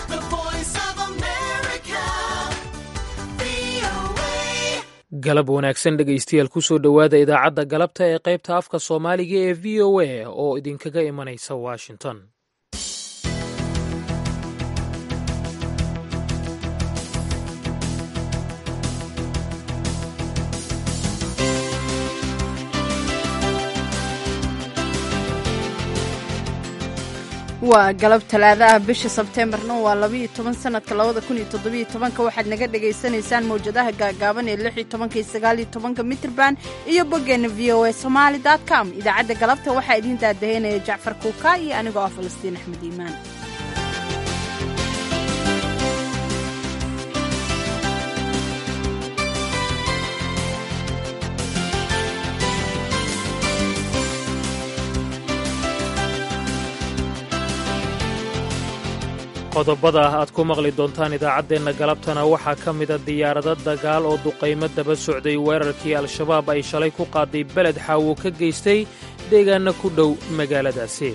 The voice of America. VOA. galab wanaagsan dhegaystayaal kusoo dhowaada idaacadda galabta ee qaybta afka soomaaliga ee v o a oo idinkaga imanaysa washington waa galab talaadaha bisha sebteembarna waa labaiyo toban sanadka labada kun iyo toddobiyo tobanka waxaad naga dhagaysanaysaan mawjadaha gaagaaban ee lix iyo tobanka iyo sagaal iyo tobanka mitrban iyo boggeena v o a somaali dot com idaacadda galabta waxaa idiin daadaheynaya jacfar kuuka iyo anigoo ah falastiin axmed iimaan qodobada aad ku maqli doontaan idaacaddeenna galabtana waxaa ka mida diyaarado dagaal oo duqaymo daba socday weerarkii al-shabaab ay shalay ku qaaday beled xaawo ka geystay deegaanna ku dhow magaaladaasi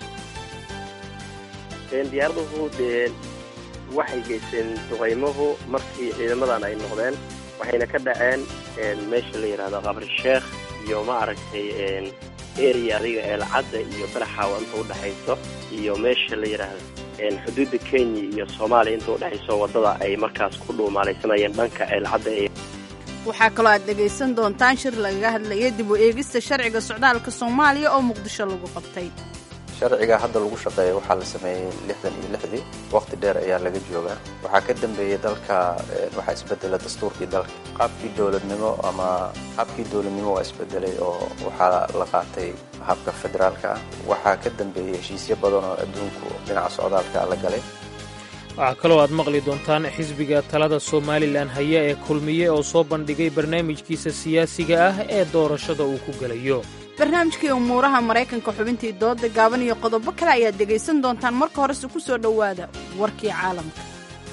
diyaaraduhu dee waxay geysteen duqaymuhu markii ciidamadan ay noqdeen waxayna ka dhaceen meesha la yidhahdo qabri sheekh iyo ma aragtay area adiga eelcadda iyo balaxaawa inta udhexayso iyo meesha la yidhaahdo xuduudda kenya iyo soomaaliya inta udhexayso waddada ay markaas ku dhuumaalaysanayeen dhanka eelcadda ee waxaa kaloo aad dhegaysan doontaan shir lagaga hadlaya dib u eegista sharciga socdaalka soomaaliya oo muqdisho lagu qabtay sharciga hadda lagu shaqeeya waxaa la sameeyey lixdan iyo lixdii waqti dheer ayaa laga joogaa waxaa ka dambeeyey dalka waxaa isbedela dastuurkii dalka qaabkii dowladnimo ama habkii dowladnimo waa isbedelay oo waxaa la qaatay habka federaalka ah waxaa ka dambeeyey heshiisyo badan oo adduunku dhinaca socdaalka la galay waxaa kaloo aad maqli doontaan xisbiga talada somalilan haya ee kulmiye oo soo bandhigay barnaamijkiisa siyaasiga ah ee doorashada uu ku gelayo barnaamijkii umuuraha maraykanka xubintii dooda gaaban iyo qodobo kale ayaad dhegaysan doontaan marka horese ku soo dhowaada warkii caalamka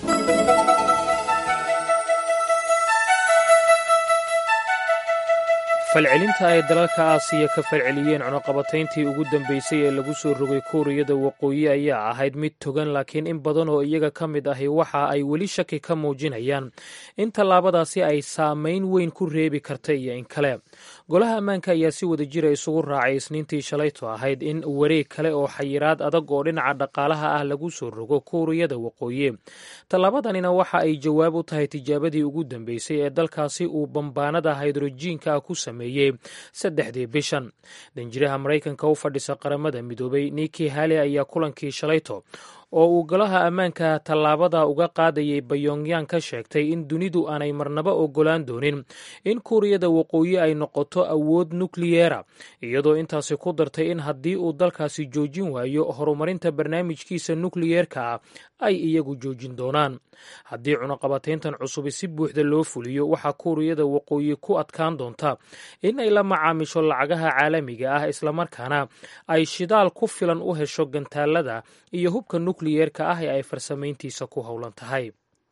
falcelinta ay dalalka aasiya ka falceliyeen cunuqabatayntii ugu dambaysay ee lagu soo rogay kuuriyada waqooyi ayaa ahayd mid togan laakiin in badan oo iyaga ka mid ahi waxa ay weli shaki ka muujinayaan in tallaabadaasi ay saamayn weyn ku reebi karta iyo in kale golaha ammaanka ayaa si wada jira isugu raacay isniintii shalayto ahayd in wareeg kale oo xayiraad adag oo dhinaca dhaqaalaha ah lagu soo rogo kuuriyada waqooyi tallaabadanina waxa ay jawaab u tahay tijaabadii ugu dambeysay ee dalkaasi uu bambaanada haydrojiinka ah ku sameeyey saddexdii bishan danjiraha maraykanka u fadhisa qaramada midoobay niki hale ayaa kulankii shalayto oo uu golaha ammaanka tallaabada uga qaadayay bayongyang ka sheegtay in dunidu aanay marnaba ogolaan doonin in kuuriyada waqooyi ay noqoto awood nukliyeera iyadoo intaasi ku dartay in haddii uu dalkaasi joojin waayo horumarinta barnaamijkiisa nukliyeerka ah ay iyagu joojin doonaan haddii cunuqabatayntan cusubi si buuxda loo fuliyo waxaa kuuriyada waqooyi ku adkaan doonta in ay la macaamisho lacagaha caalamiga ah islamarkaana ay shidaal ku filan u hesho gantaalada iyo hubka nukliyeerka ah ee ay farsamayntiisa ku howlan tahay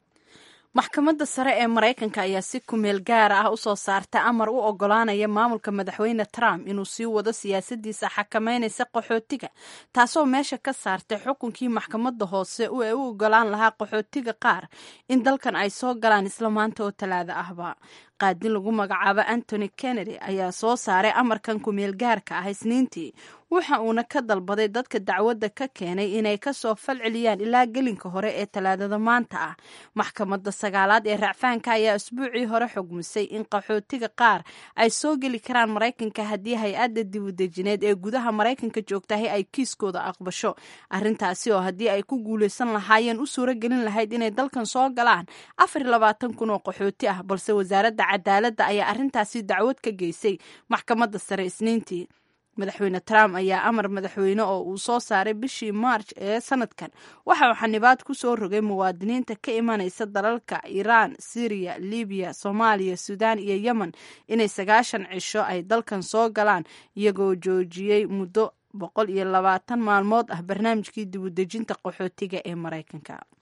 maxkamadda sare ee maraykanka ayaa si kumeel gaara ah u soo saarta amar u ogolaanaya maamulka madaxweyne trump inuu sii wado siyaasadiisa xakameynaysa qaxootiga taasoo meesha ka saartay xukunkii maxkamadda hoose ee u ogolaan lahaa qaxootiga qaar in dalkan ay soo galaan isla maanta oo talaada ahba qaadin lagu magacaabo antony kennedy ayaa soo saaray amarkan kumeel gaarka ah isniintii waxa uuna ka dalbaday dadka dacwadda ka keenay inay kasoo falceliyaan ilaa gelinka hore ee talaadada maanta ah maxkamadda sagaalaad ee racfaanka ayaa asbuucii hore xugmisay in qaxootiga qaar ay soo geli karaan maraykanka haddii hay-adda dibudejineed ee gudaha maraykanka joogtahay ay kiiskooda aqbasho arrintaasi oo haddii ay ku guulaysan lahaayeen u suuro gelin lahayd inay dalkan soo galaan afar iyo labaatan kun oo qaxooti ah balse wasaaradda cadaaladda ayaa arrintaasi dacwad ka geysay maxkamadda sare isniintii madaxweyne trump ayaa amar madaxweyne oo uu soo saaray bishii maarj ee sanadkan waxa uu xanibaad ku soo rogay muwaadiniinta ka imanaysa dalalka iiraan syriya libiya soomaaliya suudaan iyo yemen inay sagaashan cisho ay dalkan soo galaan iyagoo joojiyey muddo boqol iyo labaatan maalmood ah barnaamijkii dibudejinta qaxootiga ee maraykanka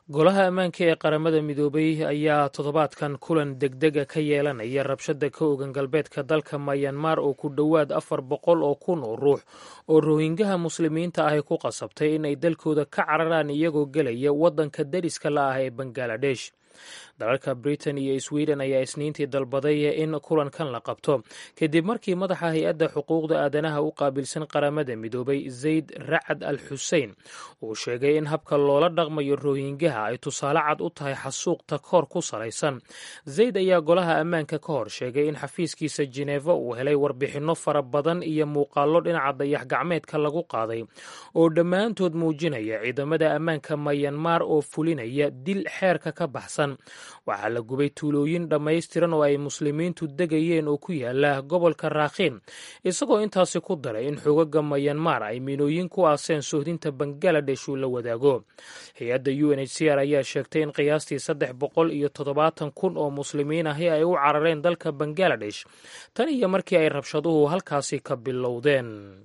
golaha ammaanka ee qaramada midoobay ayaa toddobaadkan kulan degdega ka yeelanaya rabshada ka ogan galbeedka dalka mayanmar oo ku dhowaad afar boqol oo kun oo ruux oo rohingaha muslimiinta ahy ku qasabtay in ay dalkooda ka cararaan iyagoo gelaya waddanka dariska la ah ee bangaladesh dalalka britain iyo sweden ayaa isniintii dalbaday in kulankan la qabto kadib markii madaxa hay-adda xuquuqda aadanaha u qaabilsan qaramada midoobay zayd racad al xusein uu sheegay in habka loola dhaqmayo rohingaha ay tusaale cad u tahay xasuuq takoor ku salaysan zayd ayaa golaha ammaanka ka hor sheegay in xafiiskiisa jineeva uu helay warbixinno fara badan iyo muuqaallo dhinaca dayax gacmeedka lagu qaaday oo dhammaantood muujinaya ciidamada ammaanka mayanmar oo fulinaya dil xeerka ka baxsan waxaa la gubay tuulooyin dhammaystiran oo ay muslimiintu degayeen oo ku yaala gobolka raakhiin isagoo intaasi ku daray in xogaga mayanmar ay minooyin ku aaseen sohdinta bangaladesh uu la wadaago hay-adda u n h c r ayaa sheegtay in qiyaastii saddex boqol iyo toddobaatan kun oo muslimiin ahi ay u carareen dalka bangaladesh tan iyo markii ay rabshaduhu halkaasi ka bilowdeen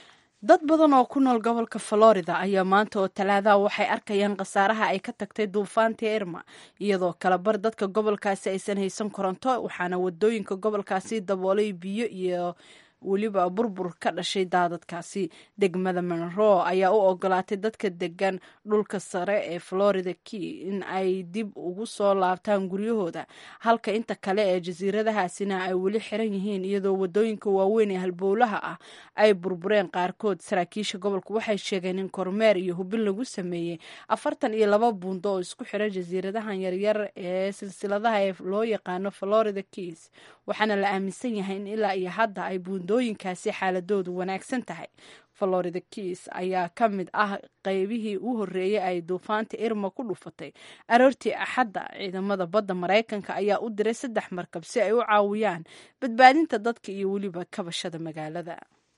dad badan oo ku nool gobolka florida ayaa maanta oo talaadaha waxay arkayaan khasaaraha ay ka tagtay duufaantii irma iyadoo kalabar dadka gobolkaasi aysan haysan koronto waxaana wadooyinka gobolkaasi daboolay biyo iyo weliba burbur ka dhashay daadadkaasi degmada monroe ayaa u ogolaatay dadka degan dhulka sare ee florida key in ay dib ugu soo laabtaan guryahooda halka inta kale ee jasiiradahaasina ay weli xiran yihiin iyadoo wadooyinka waaweyn ee halbowlaha ah ay burbureen qaarkood saraakiisha gobolka waxay sheegeen in kormeer iyo hubin lagu sameeyey afartan iyo laba buundo oo isku xiran jasiiradahan yaryar ee silsiladaha ee loo yaqaano florida keys waxaana la aaminsan yahay in ilaa iyo hadda ay buundooyinkaasi xaaladoodu wanaagsan tahay florida keys ayaa ka mid ah qeybihii u horreeyay ay duufaanta irma ku dhufatay aroortii axadda ciidamada badda maraykanka ayaa u diray saddex markab si ay u caawiyaan badbaadinta dadka iyo weliba kabashada magaalada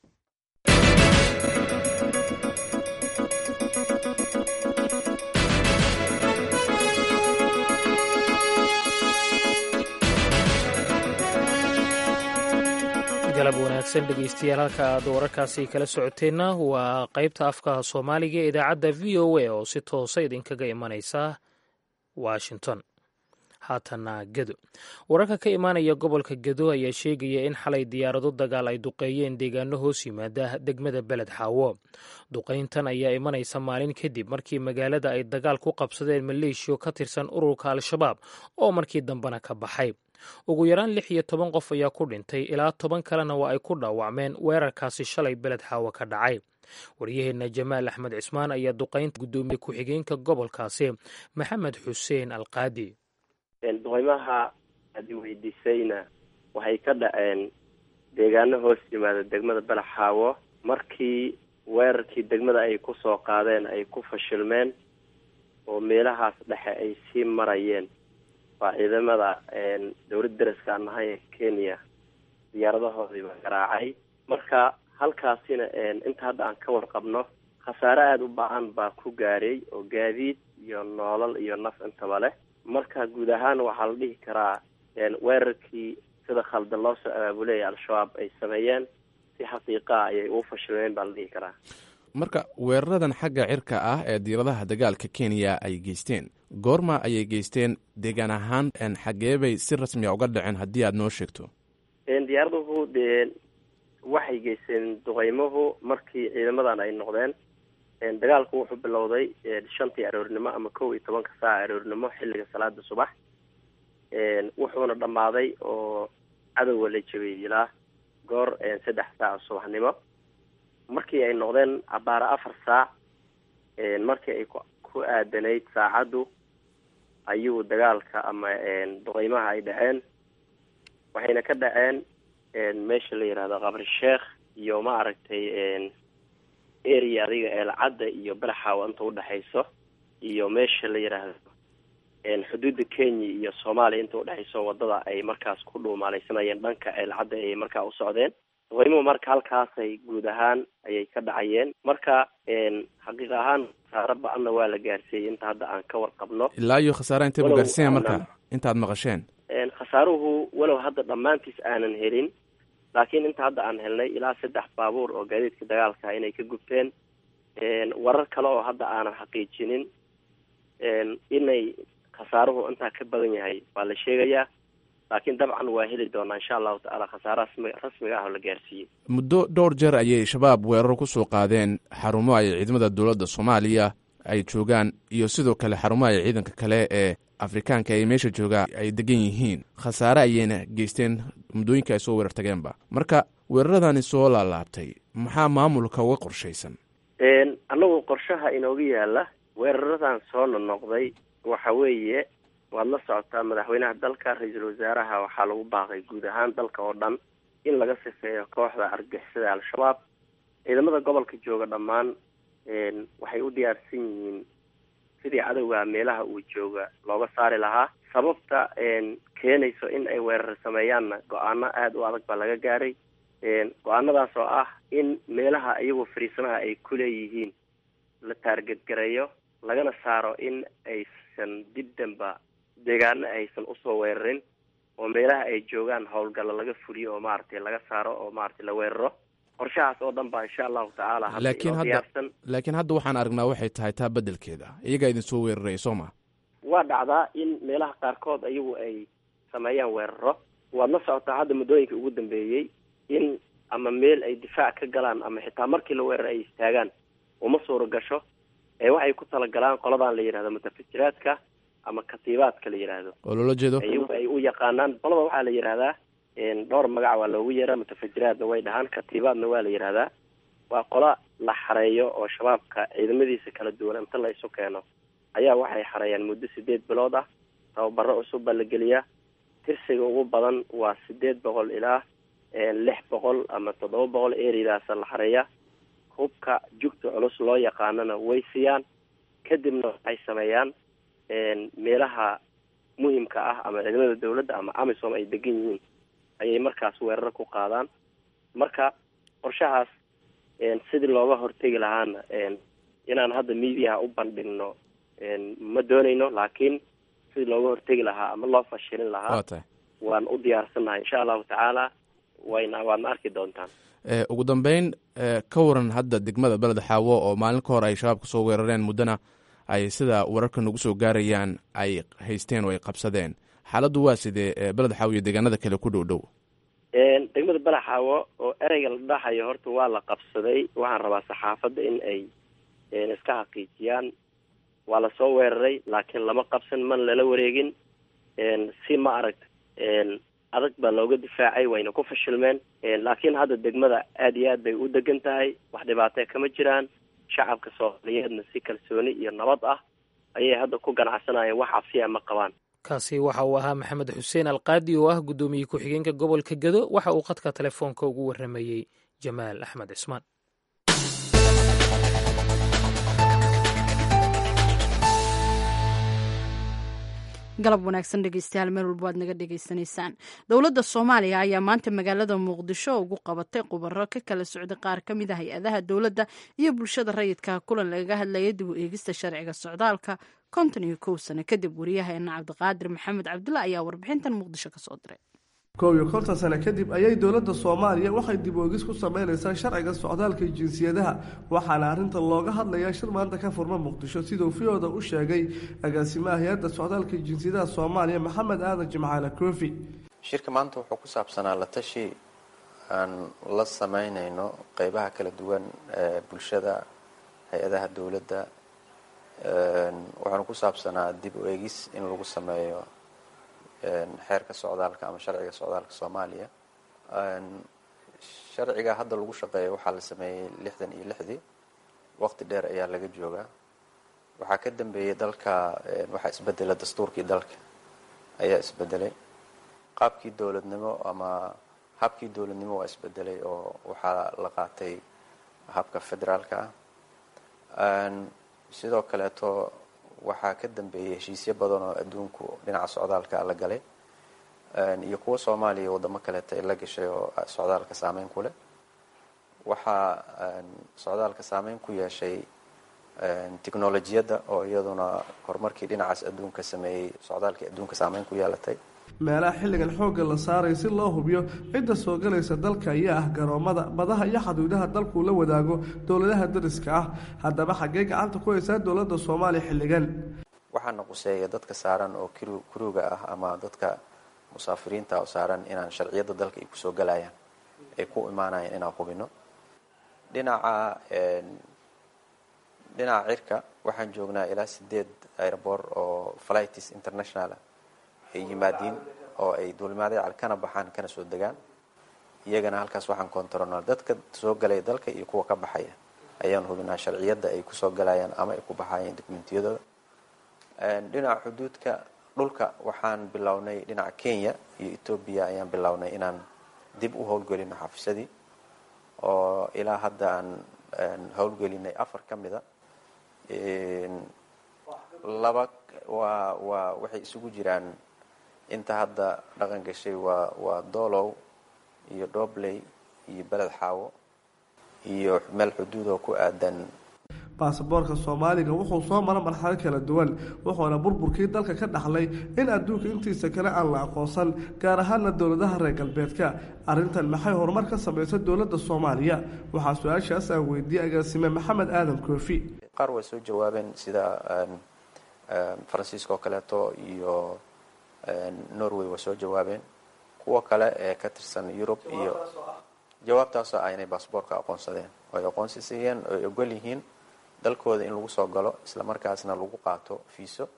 galab wanaagsan dhegeystayaal halka aad wararkaasi kala socoteenna waa qaybta afka soomaaliga ee idaacadda v o a oo si toosa idinkaga imanaysa washington haatana gedo wararka ka imaanaya gobolka gedo ayaa sheegaya in xalay diyaarado dagaal ay duqeeyeen deegaano hoos yimaada degmada beled xaawo duqayntan ayaa imanaysa maalin kadib markii magaalada ay dagaal ku qabsadeen maleeshiyo ka tirsan ururka al-shabaab oo markii dambena ka baxay ugu yaraan lix iyo toban qof ayaa ku dhintay ilaa toban kalena waa ay ku dhaawacmeen weerarkaasi shalay beled xaawo ka dhacay waryaheenna jamaal axmed cismaan ayaa duqaynta guddoomiye ku-xigeenka gobolkaasi maxamed xuseen alqaadi duqeymaha aad i weydiisayna waxay ka dhaceen deegaano hoos yimaada degmada balaxaawo markii weerarkii degmada ay ku soo qaadeen ay ku fashilmeen oo meelahaas dhexe ay sii marayeen waa ciidamada dowlad daraska aan nahay ee kenya diyaaradahoodiiba garaacay marka halkaasina inta hadda aan ka warqabno khasaare aada u ba-an baa ku gaaray oo gaadiid iyo noolal iyo naf intaba leh marka guud ahaan waxaa la dhihi karaa weerarkii sida khaldan loo soo abaabulaya al-shabaab ay sameeyeen si xaqiiqaa ayay uu fashilmeen baa la dhihi karaa marka weeraradan xagga cirka ah ee diiradaha dagaalka kenya ay geysteen goorma ayay geysteen deegaan ahaan xagee bay si rasmiya uga dhaceen haddii aada noo sheegto diyaaraduhu dee waxay geysteen duqeymuhu markii ciidamadan ay noqdeen dagaalku wuxuu bilowday shantii aroornimo ama kow iyo tobanka saaca aroornimo xilliga salaada subax wuxuuna dhammaaday oo cadowga la jabiyey ilaa goor saddex saaca subaxnimo markii ay noqdeen abaara afar saac markii ay ku aadanayd saacaddu ayuu dagaalka ama duqeymaha ay dhaceen waxayna ka dhaceen meesha la yihahdo qabri sheekh iyo ma aragtay area adiga eelcadda iyo balaxaawa inta udhexayso iyo meesha la yidhaahdo xuduudda kenya iyo soomaaliya inta udhexayso wadada ay markaas ku dhuumaalaysanayeen dhanka eelcadda ayay markaa u socdeen duqeymuhu marka halkaasay guud ahaan ayay ka dhacayeen marka xaqiiq ahaan khasaaro ba-anna waa la gaarsiiyey inta hadda aan ka warqabno ilaa iyo khasaara intay bu gaarsiinya marka intaad maqasheen khasaaruhu walow hadda dhammaantiis aanan helin laakiin inta hadda aan helnay ilaa saddex baabuur oo gaadiidka dagaalka inay ka gubteen warar kale oo hadda aanan xaqiijinin inay khasaaruhu intaa ka badan yahay waa la sheegayaa laakiin dabcan waa heli doonaa insha allahu tacaala khasaare rasmi rasmiga ah oo la gaarsiiyey muddo dhowr jeer ayay shabaab weerar ku soo qaadeen xarumo ay ciidamada dowladda soomaaliya ay joogaan iyo sidoo kale xarumo ay ciidanka kale ee afrikaanka ee meesha jooga ay degan yihiin khasaare ayayna geysteen muddooyinka ay soo weerar tageenba marka weeraradani soo laalaabtay maxaa maamulka uga qorshaysan annagu qorshaha inooga yaala weeraradan soo nonoqday waxa weeye waad la socotaa madaxweynaha dalka ra-iisul wasaaraha waxaa lagu baaqay guud ahaan dalka oo dhan in laga sifeeyo kooxda argixisada al-shabaab ciidamada gobolka jooga dhammaan waxay u diyaarsan yihiin sidii cadowga meelaha uu jooga looga saari lahaa sababta keenayso in ay weerar sameeyaanna go-aano aada u adag baa laga gaaray go-aanadaas oo ah in meelaha iyagoo fariisanaha ay ku leeyihiin la taargetgareeyo lagana saaro in aysan dib danba deegaano aysan usoo weerarin oo meelaha ay joogaan howlgalla laga fuliyo oo maaragtay laga saaro oo maaragtay la weeraro qorshahaas oo dhan baa insha allahu tacaala hadda laakiin inoo hadda diyaarsan laakiin hadda waxaan aragnaa waxay tahay taa beddelkeeda iyagaa idin soo weeraraya soo ma waa dhacdaa in meelaha qaarkood iyagu ay sameeyaan weeraro waad la socotaa hadda muddooyinka ugu dambeeyey in ama meel ay difaac ka galaan ama xitaa markii la weerar ay istaagaan uma suura gasho ee waxay ku talagalaan qoladan la yidhahdo mutafajiraadka ama katiibaadka la yidhaahdo oo loola jeedo iyagu ay u yaqaanaan qolada waxaa la yidhahdaa dhowr magac waa loogu yeeraa mutafajiraadna way dhahaan katiibaadna waa la yidhahdaa waa qola la xareeyo oo shabaabka ciidamadiisa kala duwan inta la isu keeno ayaa waxay xareeyaan muddo sideed bilood ah tababaro cusub baa la geliyaa tirsiga ugu badan waa sideed boqol ilaa lix boqol ama toddoba boqol eridaasa la xareeyaa hubka jugta culus loo yaqaanana way siiyaan kadibna waxay sameeyaan meelaha muhimka ah ama ciidamada dawladda ama amisom ay degan yihiin ayay markaas weerar ku qaadaan marka qorshahaas sidii looga hortegi lahaana inaan hadda mediaha u bandhigno ma doonayno laakiin sidii looga hortegi lahaa ama loo fashilin lahaa waa tahay waan u diyaarsannahay insha allahu tacaala wayna waadna arki doontaan Eh, ugu dambeyn eh, ka waran hadda degmada beled xaawo oo maalin ka hor ay shabaab kasoo weerareen muddana ay sida wararka nagu soo gaarayaan ay haysteen oo ay qabsadeen xaaladdu waa sidee eh, beled xaawo iyo deegaanada kale ku dhow dhow degmada balaxaawo oo ereyga la dhahayo horta waa la qabsaday waxaan rabaa saxaafadda in ay iska xaqiijiyaan waa lasoo weeraray laakiin lama qabsan man lala wareegin si ma aragta adag baa looga difaacay wayna ku fashilmeen laakiin hadda degmada aad iyo aad bay u degan tahay wax dhibaatee kama jiraan shacabka soomaaliyeedna si kalsooni iyo nabad ah ayay hadda ku ganacsanayeen wax cabsiya ma qabaan kaasi waxa uu ahaa maxamed xuseen alqaadi oo ah guddoomiye ku-xigeenka gobolka gedo waxa uu khadka telefoonka ugu waramayey jamaal axmed cismaan galab wanaagsan dhegeystayaal meel walba waad naga dhegeysanaysaan dowladda soomaaliya ayaa maanta magaalada muqdisho ugu qabatay khubaro ka kala socda qaar ka mid a hay-adaha dowladda iyo bulshada rayidka kulan lagaga hadlaya dib u eegista sharciga socdaalka konton iyo kow sano kadib wariyaheena cabdiqaadir maxamed cabdulla ayaa warbixintan muqdisho kasoo diray koob iyo konton sano kadib ayay dowladda soomaaliya waxay dib oogis ku sameynaysaa sharciga socdaalka iyo jinsiyadaha waxaana arrintan looga hadlayaa shir maanta ka furma muqdisho siduu fiyooda u sheegay agaasimaha hay-adda socdaalka iyo jinsiyadaha soomaaliya maxamed aadan jimcaale koofi shirka maanta wuxuu ku saabsanaa la tashi aan la sameynayno qeybaha kala duwan ee bulshada hay-adaha dowladda waxaanu ku saabsanaa dib u eegis in lagu sameeyo xeerka socdaalka ama sharciga socdaalka soomaaliya sharciga hadda lagu shaqeeyo waxaa la sameeyey lixdan iyo lixdii waqti dheer ayaa laga joogaa waxaa ka dambeeyey dalka waxaa isbedela dastuurkii dalka ayaa isbedelay qaabkii dowladnimo ama habkii dowladnimo waa isbedelay oo waxaa la qaatay habka federaalka ah sidoo kaleeto waxaa ka dambeeyey heshiisyo badan oo adduunku dhinaca socdaalka la galay iyo kuwa soomaaliya wadamo kaleeta ay la gashay oo socdaalka saameyn ku leh waxaa socdaalka saameyn ku yeeshay technolojiyadda oo iyaduna horumarkii dhinacaas adduunka sameeyey socdaalkii adduunka saameyn ku yeelatay meelaha xilligan xoogga la saaray si loo hubiyo cidda soo galaysa dalka ayaa ah garoomada badaha iyo xaduudaha dalkuu la wadaago dowladaha dariska ah haddaba xaggee gacanta ku haysaa dowladda soomaaliya xilligan waxaana quseeya dadka saaran oo kru kruga ah ama dadka musaafiriinta oo saaran inaan sharciyadda dalka ay kusoo galayaan ay ku imaanayaan inaan hubino dhinaca dhinaca cirka waxaan joognaa ilaa sideed airboor oo flights international ah ay yimaadiin oo ay duulimaadyal kana baxaan kana soo degaan iyagana halkaas waxaan controlnaa dadka soo galaya dalka iyo kuwa ka baxaya ayaan hubinaa sharciyadda ay kusoo galayaan ama ay ku baxayeen dokumentiyadooda dhinaca xuduudka dhulka waxaan bilownay dhinaca kenya iyo etoobiya ayaan bilownay inaan dib u howlgelino xafiisadii oo ilaa hadda aan howlgelinay afar ka mida laba waa waa waxay isugu jiraan inta hadda dhaqan gashay waa waa doolow iyo dhobley iyo beled xaawo iyo meel xuduud oo ku aadan baasaboorka soomaaliga wuxuu soo mara marxalo kala duwan wuxuuna burburkii dalka ka dhaxlay in adduunka intiisa kale aan la aqoonsan gaar ahaana dowladaha reer galbeedka arrintan maxay horumar ka samaysa dowladda soomaaliya waxaa su-aashaas aan weydiiyey agaasime maxamed aadan koofi qaar way soo jawaabeen sida faransiiska oo kaleeto iyo norway way soo jawaabeen kuwa kale ee ka tirsan yurub iyo jawaabtaasoo ah inay baasaboorka aqoonsadeen oo ay aqoonsi siiyeen oo ay ogol yihiin dalkooda in lagu soo galo isla markaasna lagu qaato fiiso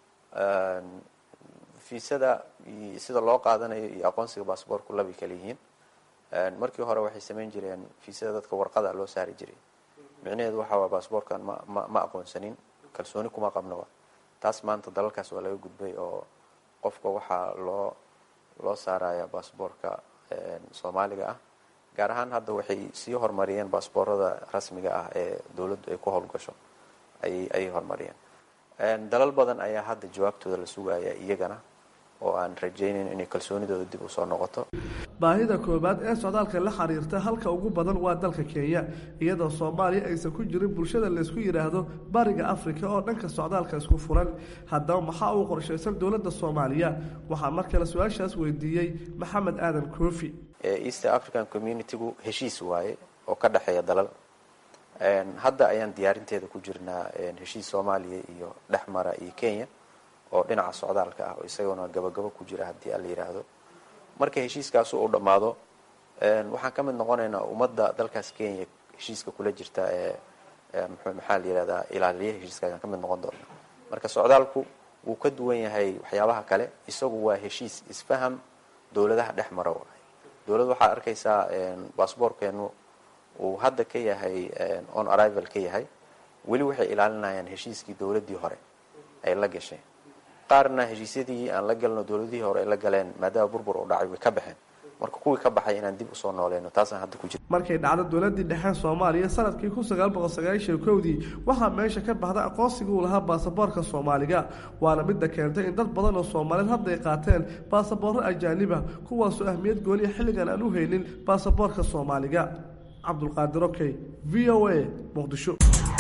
fiisada sida loo qaadanayo iyo aqoonsiga baasaboorku labay kala yihiin markii hore waxay samayn jireen fiisada dadka warqada loo saari jiray micnaheedu waxa waa baasaboorkan ma ma ma aqoonsanin kalsooni kuma qabnoba taas maanta dalalkaas waa laga gudbay oo qofka waxaa loo loo saaraya baasaboorka soomaaliga ah gaar ahaan hadda waxay sii horumariyeen baasboorada rasmiga ah ee dowladdu ay ku howlgasho ayay ayay horumariyeen dalal badan ayaa hadda jawaabtooda la sugaya iyagana oo aan rajaynayn inay kalsoonidooda dib usoo noqoto baahida koowaad ee socdaalka la xiriirta halka ugu badan waa dalka kenya iyadoo soomaaliya aysan ku jirin bulshada laysku yidhaahdo bariga afrika oo dhanka socdaalka isku furan haddaba maxaa uu qorshaysan dowladda soomaaliya waxaa mar kale su-aashaas weydiiyey maxamed aadan koofi east african communitygu heshiis waaye oo ka dhexeeya dalal hadda ayaan diyaarinteeda ku jirnaa heshiis soomaaliya iyo dhexmara iyo kenya oo dhinaca socdaalka ah oo isaguna gabagabo ku jira haddii ala yidhaahdo marka heshiiskaasu uu dhammaado waxaan ka mid noqonaynaa ummadda dalkaas kenya heshiiska kula jirta ee maxaa la yihahdaa ilaaliya heshiiska ayaan ka mid noqon doona marka socdaalku wuu ka duwan yahay waxyaabaha kale isagu waa heshiis isfaham dowladaha dhex mara waay dowladd waxaad arkaysaa baasboorkeenu uu hadda ka yahay on arrival ka yahay weli waxay ilaalinayaan heshiiskii dowladdii hore ay la gashay qaarna heshiisyadii aan la galno dowladihii hore ay la galeen maadaama burbur u dhacay way ka baxeen marka kuwii ka baxay inaan dib usoo nooleyno taasaan hadda ku jira markay dhacdo dowladii dhexe soomaaliya sanadkii kun sagaal boqol sagaashan kowdii waxaa meesha ka baxda aqoonsigii uu lahaa baasaboorka soomaaliga waana midda keentay in dad badan oo soomaaliyeed hadda ay qaateen baasaboorro ajaaniba kuwaasoo ahmiyad gooniya xilligan aan u haynin baasaboorka soomaaliga cabdulqaadir okey v o a muqdisho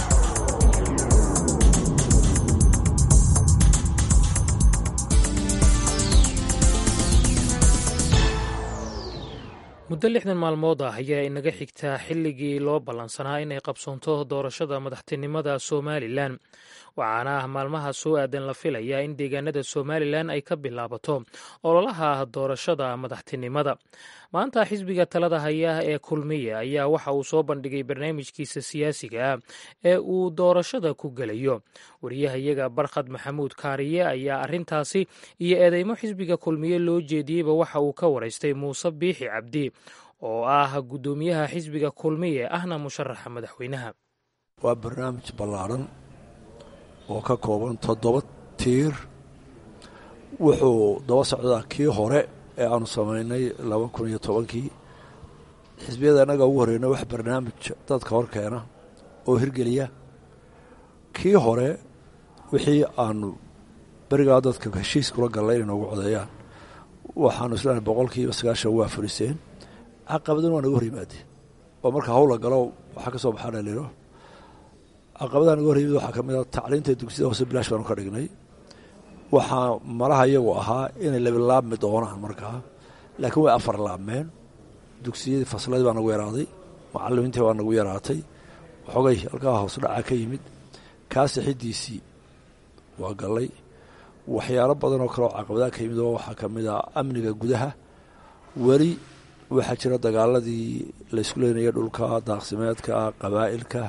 muddo lixdan maalmood ah ayaa inaga xigtaa xilligii loo ballansanaa inay qabsoonto doorashada madaxtinimada somalilan waxaana ah maalmaha soo aadan la filayaa in deegaanada somalilan ay ka bilaabato ololaha doorashada madaxtinimada maanta xisbiga talada haya ee kulmiya ayaa waxa uu soo bandhigay barnaamijkiisa siyaasiga ah ee uu doorashada ku gelayo wariyahayaga barkhad maxamuud kaariye ayaa arintaasi iyo eedeymo xisbiga kulmiye loo jeediyeyba waxa uu ka waraystay muuse biixi cabdi oo ah guddoomiyaha xisbiga kulmiye ahna musharaxa madaxweynaha waa barnaamij ballaadhan oo ka kooban toddoba tiir wuxuu daba socdaa kii hore ee aanu samaynay laba kun iyo tobankii xisbiyada annaga ugu horreyna wax barnaamij dadka hor keena oo hirgeliya kii hore wixii aanu berigaa dadka heshiis kula gallay inay noogu codeeyaan waxaanu islaahay boqolkiiba sagaashan waa furiseen caqabadana waa naga hor yimaadeen oo marka hawla galo waxaa ka soo baxaa dhalino caqabadaha naga hor yimid waxaa ka mid a tacliinta dugsiyada hoose bilaash baanu ka dhignay waxaa malaha iyagu ahaa inay labilaabmi doonaan markaa laakiin way afar laabmeen dugsiyadii fasladii baa nagu yaraaday macalimiintii baa nagu yaraatay waxoogay halkaa hoos dhaca ka yimid kaa sixidiisii waa gallay waxyaalo badan oo kale oo caqabadaha ka yimid oo waxaa ka mid ah amniga gudaha weli waxaa jira dagaaladii laysku leynaya dhulka daaqsimeedka qabaa'ilka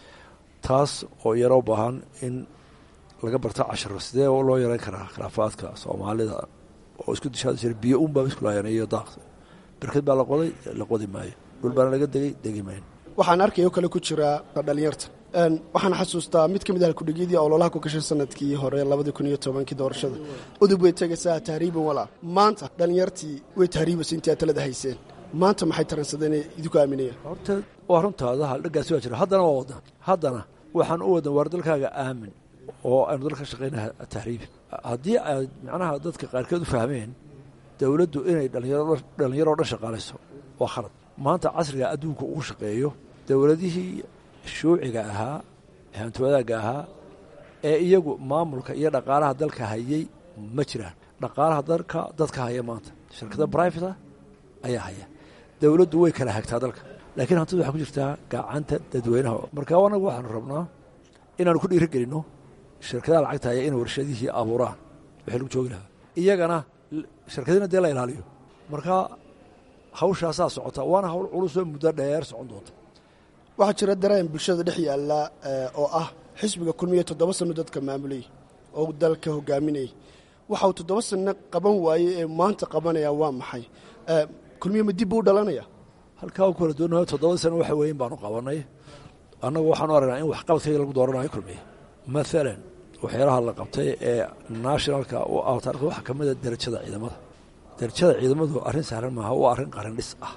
taas oo yaroo baahan in laga barto casharo sidee loo yareyn karaa khilaafaadka soomaalida oo isku dishaadi jira biyo un baa isku laayeen iyo daaq berked baa la qoday la qodi maayo dhul baana laga degay degi maayo waxaan arkaya oo kale ku jiraa dhalinyarta waxaan xasuustaa mid ka mid ah kudhigyadii ololaha ku gashay sanadkii hore labadii kun iyo tobankii doorashada udub way tegaysaa tahriiban walaa maanta dhalinyartii way tahriibaysa intii aad talada hayseen maanta maxay taransadeen idinku aaminayaan horta waa runtaada haldhagaasi waa jira haddana waa wadan haddana waxaan u wadan waar dalkaaga aamin oo aynu dalka shaqayna tahriibi haddii aad macnaha dadka qaarkeed u fahmeen dowladdu inay dhalinyaro dhan shaqaalayso waa khalad maanta casriga adduunka uu shaqeeyo dowladihii shuuciga ahaa hantiwadaagga ahaa ee iyagu maamulka iyo dhaqaalaha dalka hayay ma jiraan dhaqaalaha dalka dadka haya maanta shirkada brivata ayaa haya dowladdu way kala hagtaa dalka laakiin hantidu waxaa ku jirtaa gacanta dadweynaha marka anagu waxaanu rabnaa inaanu ku dhiiri gelinno shirkadaha lacagta haya inay warshadihii abuuraan wixii lagu joogi lahaa iyagana shirkadina dee la ilaaliyo marka hawshaasaa socota waana hawl culusoo muddo dheer socon doonta waxaa jira dareen bulshada dhex yaalla oo ah xisbiga kulmiya toddoba sanno dadka maamulayay oo dalka hogaaminayay waxa uu toddoba sanno qaban waayey ee maanta qabanaya waa maxay kulmiya ma dib buu dhalanaya halkaa u kala doonayo toddoba sano waxa weyn baanu qabanay annagu waxaanu aragnaa in waxqabadkayga lagu dooranayo kulmiya maalan waxyaalaha la qabtay ee nationalka u ah taarikda waxaa ka mid a derajada ciidamada derajada ciidamadu arrin sahlan maaha waa arrin qarindhis ah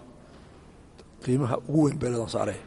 qiimaha ugu weyn bay leedan saaree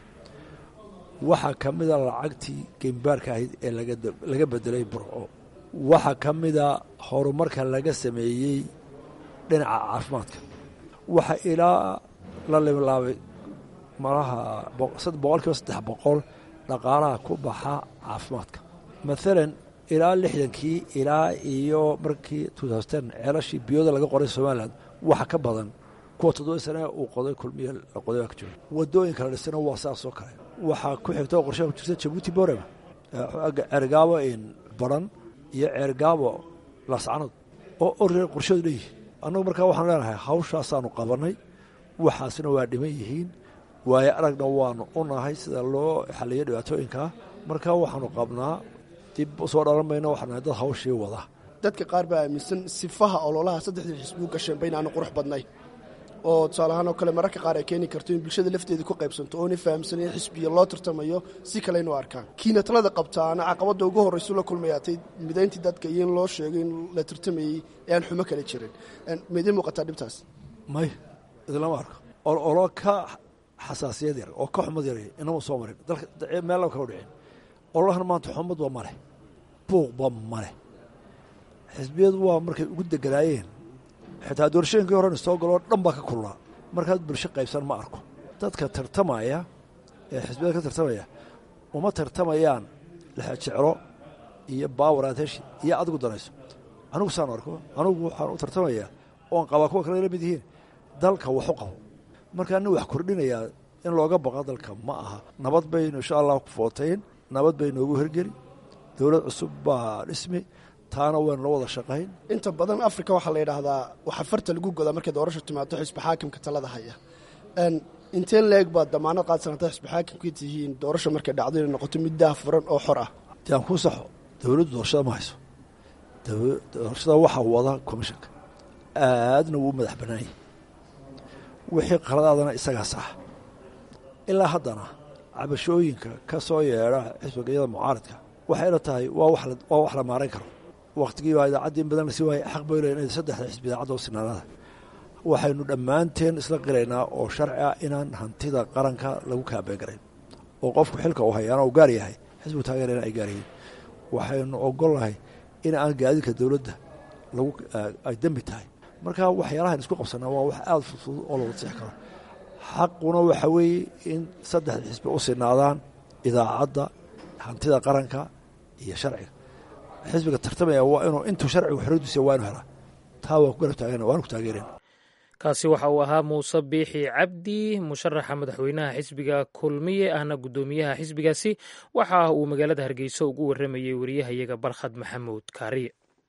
waxaa ka mida lacagtii geymbaarka ahayd ee laga bedelay burco waxaa ka mida horumarka laga sameeyey dhinaca caafimaadka waxa ilaa la limlaabay malaha boqol kiiba saddex boqol dhaqaalaha ku baxa caafimaadka maalan ilaa lixdankii ilaa iyo markii ceelashii biyooda laga qoray somalilan waxa ka badan kuwa toddoba sane uu qoday kulmiya la qoday baa ka jooga wadooyinka la dhisana waa saasoo kale waxaa ku xigta oo qorshaha ku jirta jabuuti borema ceergaabo baran iyo ceergaabo laascanood oo orre qorshadu leeyihin annagu markaa waxaan leenahay hawshaasaanu qabanay waxaasna waa dhiman yihiin waayo aragna waanu u nahay sida loo xaliyo dhibaatooyinkaa markaa waxaanu qabnaa dib usoo dhalan mayno waxaan nahay dad hawshii wada dadka qaar baa aaminsan sifaha ololaha saddexdii xisbuu gasheen ba inaanu qurux badnayn oo tusaale ahaan oo kale mararka qaar ay keeni karto in bulshada lafteeda ku qaybsanto oona fahamsan in xisbiya loo tartamayo si kale inu arkaan kiina talada qabtaana caqabadda ugu horraysu la kulmayaatay midayntii dadka iyo in loo sheego in la tartamayey ee aan xumo kale jirin meedii muuqataa dhibtaas may idinlama arko olo ka xasaasiyad yar oo ka xumad yar inama soo marin dalka meella kala dhicin ololahan maanta xumadba ma leh buuqba ma leh xisbiyadu waa markay ugu deganaayeen xitaa doorashooyinkii horena soo galoo dhan baa ka kulnaa markaad bulsho qaybsan ma arko dadka tartamaya ee xisbiyada ka tartamaya uma tartamayaan lexejeclo iyo baawer ateshi iyo adigu danayso anigu saan arko anigu waxaan u tartamayaa oon qabaa kuwa kale la mid yihiin dalka wax u qabo markaa nin wax kordhinayaa in looga baqa dalka ma aha nabad baynu insha allah ku footayn nabad bay noogu hergeli dowlad cusub baa dhismi taana waynu la wada shaqayn inta badan africa waxaa la yidhaahdaa waxaa farta lagu godaa markay doorasho timaado xisbi xaakimka talada haya inteen leeg baad damaanad qaadsanata xisbi xaakimka tihiin doorasho markay dhacdo inay noqoto mid daahfuran oo xor ah dee aan kuu saxo dowladdu doorashada ma hayso doorashada waxaa wada commishanka aadna wuu madax bannaanyay wixii qaladaadana isagaa sax ilaa haddana cabashooyinka ka soo yeedha xisbigayada mucaaradka waxay ila tahay waa wax la maarayn karo wakhtigii baa idaacaddii in badan lasi waayay xaq bay leeyihin saddexda xisbi idaacadda oo sinaanada waxaynu dhammaanteen isla qiraynaa oo sharci ah inaan hantida qaranka lagu kaabeen garayn oo qofku xilka uu hayaana uu gaar yahay xisbigu taageerana ay gaar yihiin waxaynu ogolnahay in aan gaadiidka dowladda lagu ay dembi tahay marka waxyaalahan isku qabsanaa waa wax aada fudfudud oo lagu six karo xaquna waxa weeye in saddexda xisbi u sinaadaan idaacadda hantida qaranka iyo sharciga xisbiga tartamaya waa inuu intuu sharcigu xoradiisa waa inu helaa taa waa ku garab taagana waanu ku taageerayna kaasi waxa uu ahaa muuse biixi cabdi musharaxa madaxweynaha xisbiga kulmiye ahna guddoomiyaha xisbigaasi waxa uu magaalada hargeysa ugu waramayey wariyahayaga barkhad maxamuud kaariye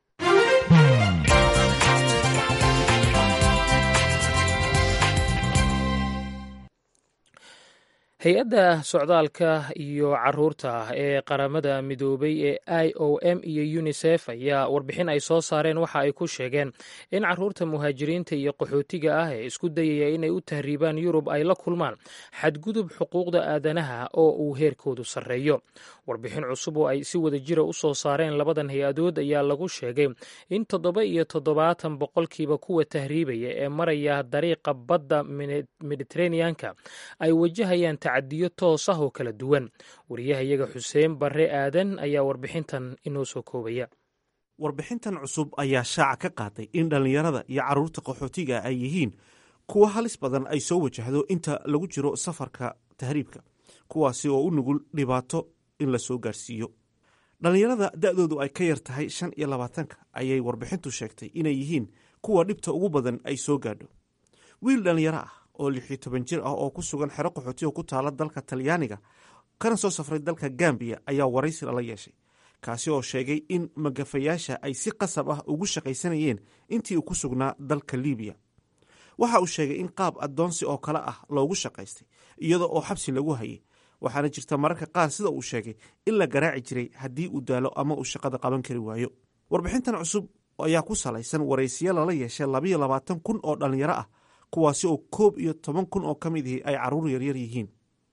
hay-adda socdaalka iyo caruurta ee qaramada midoobay ee i o m iyo unisef ayaa warbixin ay soo saareen waxa ay ku sheegeen in caruurta muhaajiriinta iyo qaxootiga ah ee isku dayaya inay u tahriibaan yurub ay la kulmaan xadgudub xuquuqda aadanaha oo uu heerkoodu sarreeyo warbixin cusub oo ay si wada jira u soo saareen labadan hay-adood ayaa lagu sheegay in toddoba iyo toddobaatan boqolkiiba kuwa tahriibaya ee maraya dariiqa badda mediteraneanka ay wajahayaan tacadiyo toos ah oo kala duwan wariyahayaga xuseen barre aadan ayaa warbixintan inoo soo koobaya warbixintan cusub ayaa shaaca ka qaaday in dhallinyarada iyo carruurta qaxootiga ay yihiin kuwa halis badan ay soo wajahdo inta lagu jiro safarka tahriibka kuwaasi oo u nugul dhibaato in la soo gaarsiiyo dhallinyarada da-doodu ay ka yar tahay shan iyo labaatanka ayay warbixintu sheegtay inay yihiin kuwa dhibta ugu badan ay soo gaadho wiil dhallinyaro ah oo lixiyo toban jir ah oo ku sugan xero qaxootiga ku taala dalka talyaaniga kana soo safray dalka gambiya ayaa waraysi lala yeeshay kaasi oo sheegay in magafayaasha ay si qasab ah ugu shaqaysanayeen intii uu ku sugnaa dalka libiya waxa uu sheegay in qaab addoonsi oo kale ah loogu shaqaystay iyada oo xabsi lagu hayay waxaana jirta mararka qaar sida uu sheegay in la garaaci jiray haddii uu daalo ama uu shaqada qaban kari waayo warbixintan cusub ayaa ku salaysan waraysiyo lala yeeshay labayo labaatan kun oo dhallinyaro ah kuwaasi oo koob iyo toban kun oo ka mid ihi ay carruur yaryar yihiin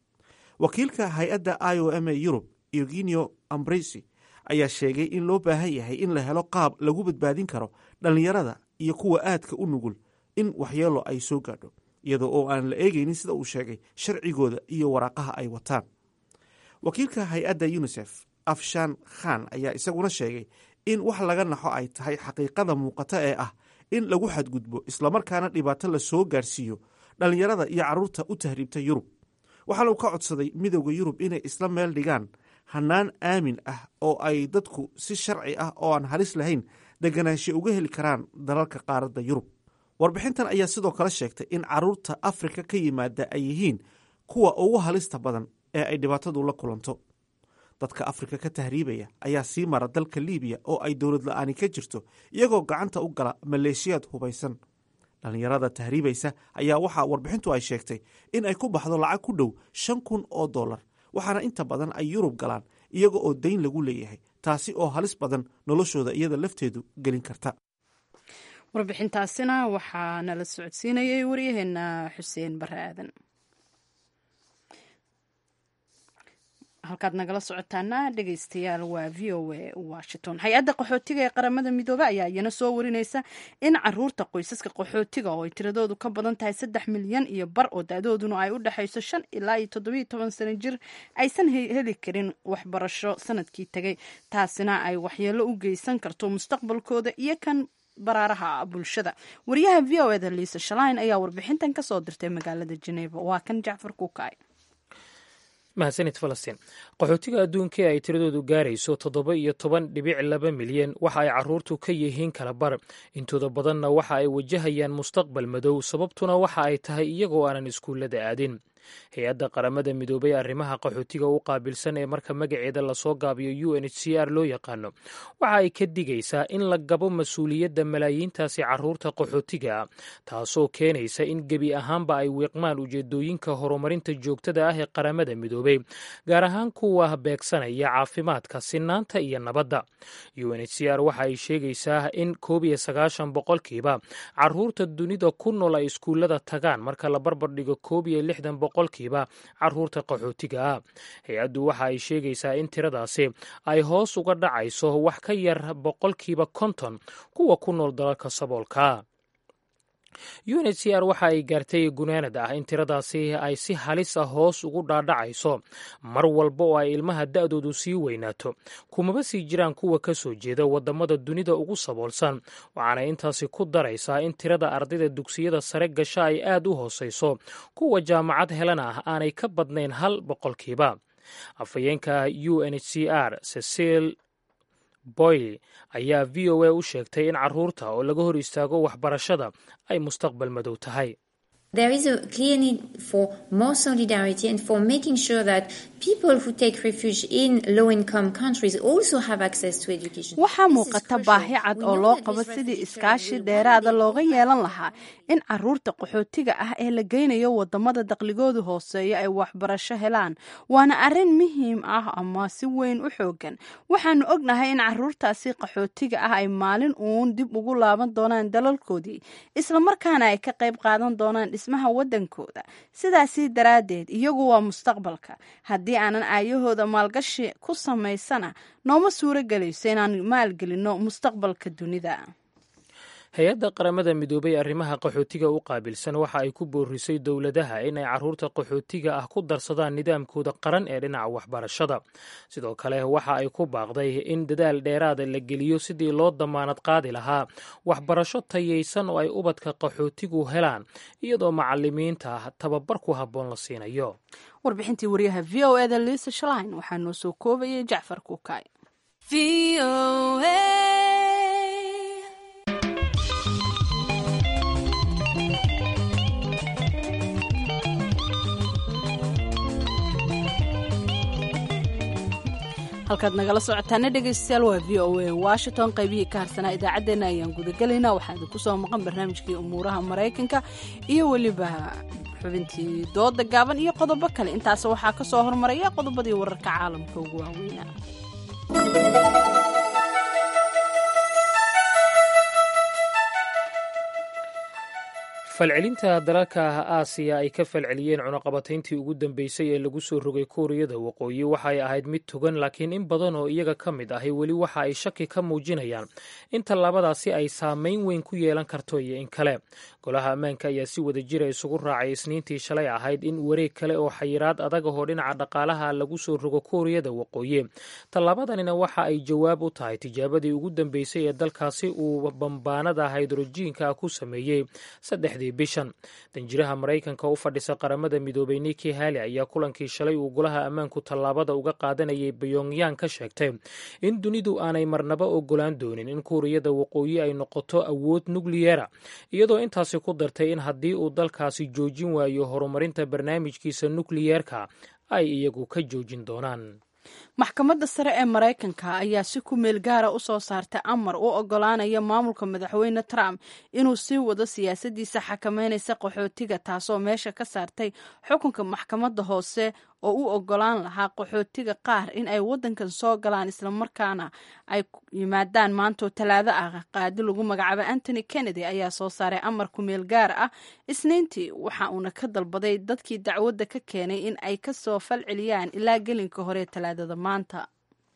wakiilka hay-adda i o m a yurub eugenio ambresi ayaa sheegay in loo baahan yahay in la helo qaab lagu badbaadin karo dhallinyarada iyo kuwa aadka u nugul in waxyeelo ay soo gaadho iyadoo oo aan la eegaynin sida uu sheegay sharcigooda iyo waraaqaha ay wataan wakiilka hay-adda unisef afshan khan ayaa isaguna sheegay in wax laga naxo ay tahay xaqiiqada muuqata ee ah in lagu xadgudbo islamarkaana dhibaato la soo gaarsiiyo dhallinyarada iyo carruurta u tahriibta yurub waxaana uu ka codsaday midowda yurub inay isla meel dhigaan hannaan aamin ah oo ay dadku si sharci ah oo aan halis lahayn deganaansho uga heli karaan dalalka qaaradda yurub warbixintan ayaa sidoo kale sheegtay in carruurta afrika ka yimaada ay yihiin kuwa ugu halista badan ee ay dhibaatadu la kulanto dadka afrika ka tahriibaya ayaa sii mara dalka libiya oo ay dowlad la-aani ka jirto iyagoo gacanta u gala maleeshiyaad hubaysan dhallinyarada tahriibaysa ayaa waxaa warbixintu ay sheegtay in ay ku baxdo lacag ku dhow shan kun oo dollar waxaana inta badan ay yurub galaan iyaga oo dayn lagu leeyahay taasi oo halis badan noloshooda iyada lafteedu gelin karta warbixintaasina waxaa nala socodsiinayay waryaheena xuseen bare aadan halkaad nagala socotaana dhegeystayaal waa v o a washington hay-adda qaxootiga ee qaramada midoobe ayaa iyana soo warineysa in caruurta qoysaska qaxootiga oo ay tiradoodu ka badan tahay saddex milyan iyo bar oo da-dooduna ay u dhexayso shan ilaa iyo toddobiyo toban sano jir aysan heli karin waxbarasho sanadkii tegay taasina ay waxyeelo u geysan karto mustaqbalkooda iyo kan baraaraha bulshada wariyaha v o eda liisa shalain ayaa warbixintan kasoo dirtay magaalada jeneva waa kan jacfar kuukay mahadsanid falastiin qaxootiga adduunka ee ay tiradoodu gaarayso toddoba iyo toban dhibic laba milyan waxa ay caruurtu ka yihiin kala bar intooda badanna waxa ay wajahayaan mustaqbal madow sababtuna waxa ay tahay iyagoo aanan iskuullada aadin hay-adda qaramada midoobay arrimaha qaxootiga u qaabilsan ee marka magaceeda lasoo gaabiyo u n h c r loo yaqaano waxa ay ka digaysaa in la gabo mas-uuliyadda malaayiintaasi caruurta qaxootiga taasoo keenaysa in gebi ahaanba ay wiiqmaan ujeedooyinka horumarinta joogtada ah ee qaramada midoobay gaar ahaan kuwa beegsanaya caafimaadka sinaanta iyo nabadda u n h c r waxa ay sheegaysaa in koob iyo sagaashan boqolkiiba caruurta dunida ku nool ay iskuullada tagaan marka la barbardhigo koob iyo lixdan boqolkiiba caruurta qaxootiga ah hay-addu waxa ay sheegaysaa in tiradaasi ay hoos uga dhacayso wax ka yar boqolkiiba konton kuwa ku nool dalalka saboolka u n h c r waxa ay gaartay gunaanad ah in tiradaasi ay si halis ah hoos ugu dhaadhacayso mar walba oo ay ilmaha da-doodu sii weynaato kumaba sii jiraan kuwa ka soo jeeda wadamada dunida ugu saboolsan waxaana intaasi ku daraysaa in tirada ardayda dugsiyada sare gasha ay aad u hooseyso kuwa jaamacad helana ah aanay ka badnayn hal boqolkiiba afhayeenka u n h c r cecil boyle ayaa v o a u sheegtay in carruurta oo laga hor istaago waxbarashada ay mustaqbal madow tahay There is a clear need for more solidarity and for making sure that people who take refuge in low income countries also have access to education. waxaa muuqata baahi cad oo loo qabo sidii iskaashi dheeraada looga yeelan lahaa in caruurta qaxootiga ah ee la geynayo wadamada daqligoodu hooseeya ay waxbarasho helaan waana arrin muhiim ah ama si weyn u xoogan waxaanu ognahay in caruurtaasi qaxootiga ah ay maalin uun dib ugu laaban doonaan dalalkoodii islamarkaana ay ka qayb qaadan doonaan dhismaha wadankooda sidaasi daraaddeed iyagu waa mustaqbalka haddii aanan aayahooda maalgashi ku samaysana nooma suuro gelayso inaan maalgelinno mustaqbalka dunida hay-adda qaramada midoobay arrimaha qaxootiga u qaabilsan waxa ay ku boorisay dowladaha in ay carruurta qaxootiga ah ku darsadaan nidaamkooda qaran ee dhinaca waxbarashada sidoo kale waxa ay ku baaqday in dadaal dheeraada la geliyo sidii loo damaanad qaadi lahaa waxbarasho tayaysan oo ay ubadka qaxootigu helaan iyadoo macalimiinta tababar ku habboon la siinayo warbixintii wariyaha v o eda liisa shalain waxaa noo soo koobayay jacfar kuukay halkaad nagala socotaana dhegeystayaal waa v o a washington qaybihii ka harsanaa idaacaddeenna ayaan gudagelaynaa waxaa idinku soo maqan barnaamijkii umuuraha maraykanka iyo weliba xubintii dooda gaaban iyo qodobo kale intaas waxaa ka soo hormaraya qodobadii wararka caalamka ugu waaweynaa falcelinta dalalka aasiya ay ka falceliyeen cunaqabatayntii ugu dambeysay ee lagu soo rogay kuuriyada waqooyi waxay ahayd mid togan laakiin in badan oo iyaga ka mid ahi weli waxa ay shaki ka muujinayaan in tallaabadaasi ay saameyn weyn ku yeelan karto iyo in kale golaha ammaanka ayaa si wada jira isugu raacay isniintii shalay ahayd in wareeg kale oo xayiraad adag ahoo dhinaca dhaqaalaha lagu soo rogo kuuriyada waqooyi tallaabadanina waxa ay jawaab u tahay tijaabadii ugu dambeysay ee dalkaasi uu bambaanada haydrojiinka ku sameeyey saddexdii bishan danjiraha maraykanka u fadhisa qaramada midoobay niki hali ayaa kulankii shalay uu golaha ammaanku tallaabada uga qaadanayay bayongyang ka sheegtay in dunidu aanay marnaba ogolaan doonin in kuuriyada waqooyi ay noqoto awood nukliyera iyadoo intaasi ku dartay in haddii uu dalkaasi joojin waayo horumarinta barnaamijkiisa nukliyeerka ay iyagu ka joojin doonaan maxkamadda sare ee maraykanka ayaa si ku meel gaara u soo saartay amar u ogolaanaya maamulka madaxweyne trump inuu sii wado siyaasadiisa xakameynaysa qaxootiga taasoo meesha ka saartay xukunka maxkamadda hoose oo u ogolaan lahaa qaxootiga qaar in ay wadankan soo galaan islamarkaana ay yimaadaan maantoo talaado ah qaadi lagu magacaabo antony kennedy ayaa soo saaray amar ku meel gaar ah isniintii waxa uuna ka dalbaday dadkii dacwadda ka keenay in ay kasoo falceliyaan ilaa gelinka hore talaadada maanta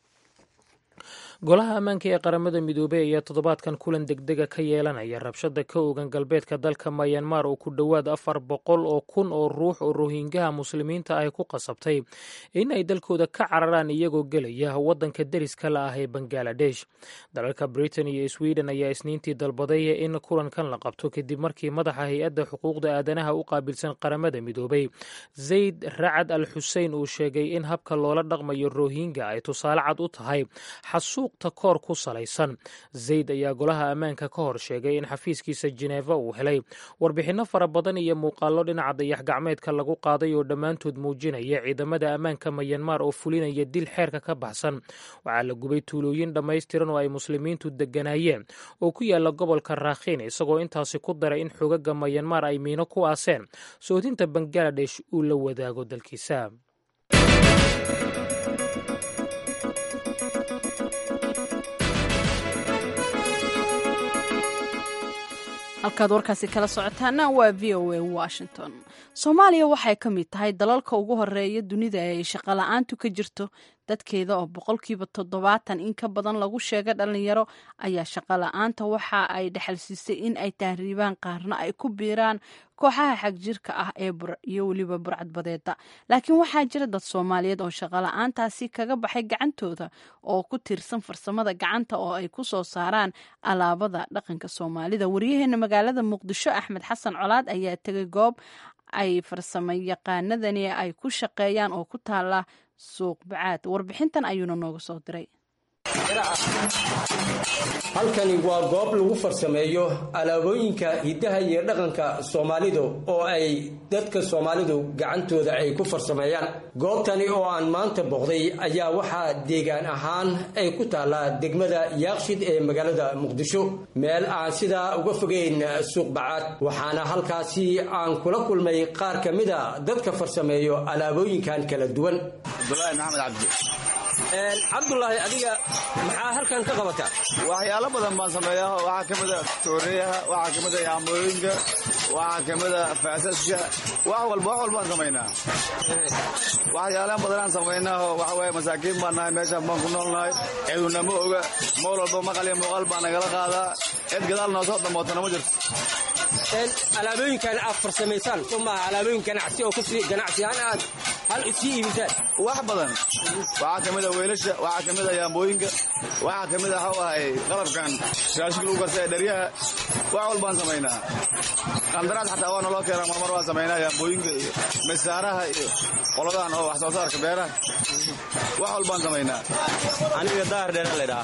golaha ammaanka ee qaramada midoobey ayaa toddobaadkan kulan degdega ka yeelanaya rabshada ka ogan galbeedka dalka mayanmar oo ku dhowaad afar boqol oo kun oo ruux oo rohingaha muslimiinta ah ku qasabtay in ay dalkooda ka cararaan iyagoo gelaya wadanka deriska la ah ee bangaladesh dalalka britain iyo sweden ayaa isniintii dalbaday in kulankan la qabto kadib markii madaxa hay-adda xuquuqda aadanaha u qaabilsan qaramada midoobey zayd racad al xusein uu sheegay in habka loola dhaqmayo rohingya ay tusaale cad u tahay xasuuqta koor ku salaysan zayd ayaa golaha ammaanka ka hor sheegay in xafiiskiisa jeneeva uu helay warbixinno fara badan iyo muuqaallo dhinaca dayax gacmeedka lagu qaaday oo dhammaantood muujinaya ciidamada ammaanka mayanmar oo fulinaya dil xeerka ka baxsan waxaa la gubay tuulooyin dhammaystiran oo ay muslimiintu degganaayeen oo ku yaala gobolka raakhiin isagoo intaasi ku daray in xogaga mayanmar ay miino ku aaseen soodinta bangaladesh uu la wadaago dalkiisa halkaad warkaasi kala socotaana waa v o a washington soomaaliya waxay ka mid tahay dalalka ugu horeeya dunida ee ay shaqola-aantu ka jirto dadkeeda oo boqolkiiba toddobaatan in ka badan lagu sheega dhalinyaro ayaa shaqola-aanta waxa ay dhexalsiisay in ay tahriibaan qaarna ay ku biiraan kooxaha xagjirka ah ee iyo weliba burcadbadeeda laakiin waxaa jira dad soomaaliyeed oo shaqola-aantaasi kaga baxay gacantooda oo ku tiirsan farsamada gacanta oo ay ku soo saaraan alaabada dhaqanka soomaalida waryaheena magaalada muqdisho axmed xasan colaad ayaa tegay goob ay farsamo yaqaanadani ay ku shaqeeyaan oo ku taala suuq bacaad warbixintan ayuuna nooga soo diray beeraha halkani waa goob lagu farsameeyo alaabooyinka hiddaha iyo dhaqanka soomaalidu oo ay dadka soomaalidu gacantooda ay ku farsameeyaan goobtani oo aan maanta boqday ayaa waxaa deegaan ahaan ay ku taallaa degmada yaaqshid ee magaalada muqdisho meel aan sidaa uga fogeyn suuq bacaad waxaana halkaasi aan kula kulmay qaar ka mida dadka farsameeyo alaabooyinkan kala duwan abdulaahi maxamed cabdi cabdulaahi adiga maxaa halkan ka qabataa waxyaalo badan baan sameeyaa waxaa ka mida tooreyaha waxaa ka mida yaamooyinka waxaa ka mida faasaska wax walba wax walbaan samaynaa waxyaalahan badanaan samaynaa oo waxa waaye masaakiin baan nahay meeshaan baan ku noolnahay ciduna ma oga mool walba maqal iyo muuqaal baa nagala qaadaa cid gadaal noo soo dhammootana ma jirto alaabooyinkan aad farsamaysaan somaha alaabooyin ganacsi oo kusii ganacsi ahaan aad hal sii iibisaan wax badan waxaa ka mida weelasha waxaa ka mida yaambooyinka waxaa ka mida waxau ahay qalabkan raashika lagu karta ee dheryaha wax walbaan samaynaa qandaraas xataa waa naloo keenaa marmar waan samaynaa yaambooyinka iyo misaaraha iyo qoladan oo wax soo saarka beeraha wax walbaan samaynaa aniga daahir dheera laydhahaa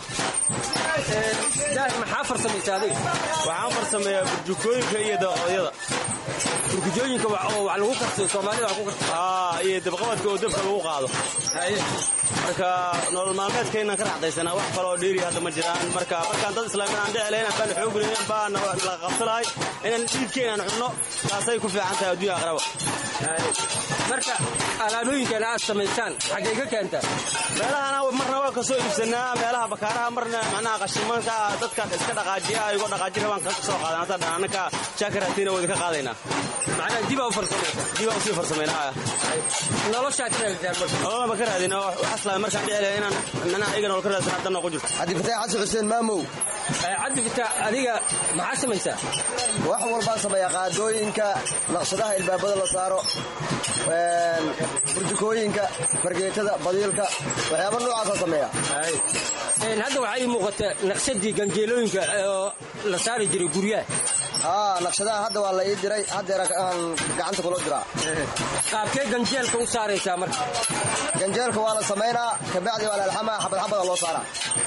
daahir maxaa farsamaysa adiga waxaan farsameeyaa burjukooyinka iyo dabaqadyada burkujooyinka oo wax lagu karsayo soomaalida wax ku karsayo aa iyo dabqabadka oo dabka lagu qaado marka nolol maalmeedkaynan ka raxdaysanaa wax kaloo dheeri hadda ma jiraan marka markaan dad islaamin aan dhici lahayn baan xoogulayn baan la qabsanahay inaan dhiidkeenaan cunno taasay ku fiican tahay adduunya aqraba marka alaabooyinkan aad samaysaan xaggay ka keentaa meelahana marna waa kasoo iibsanaa meelaha bakaaraha marna macnaha qashimanka dadka iska dhaqaajiya ayagoo dhaqaaji rabaan ka soo qaadan hadda dhananaka jaakaraatiina wadi ka qaadaynaa macnaha dibaa u farsamaysa dibaa usii farsamayna noloshaa ka raaditaan marka nololba ka raadin oo waxaslaa markaan dhici lahay inaan macnaha iyaga nolol ka raadsan hadda noogu jirto cabdi fataax xasan xuseen maamow cabdi fataax adiga maxaa samaysaa wax walbaan sameeyaa qaadooyinka naqshadaha ilbaabada la saaro burjukooyinka fargeetada badiilka waxyaaba noocaasa sameeya hadda waxaa ii muuqata naqshadii ganjeelooyinka oo la saari jiray guryaha aa naqshadaha hadda waa la ii diray haddeera aan gacanta kula diraa qaabkee ganjeelka u saaraysaa marka ganjeelka waa la samaynaa kabacdi waa la alxamaa xabad xabada loo saaraa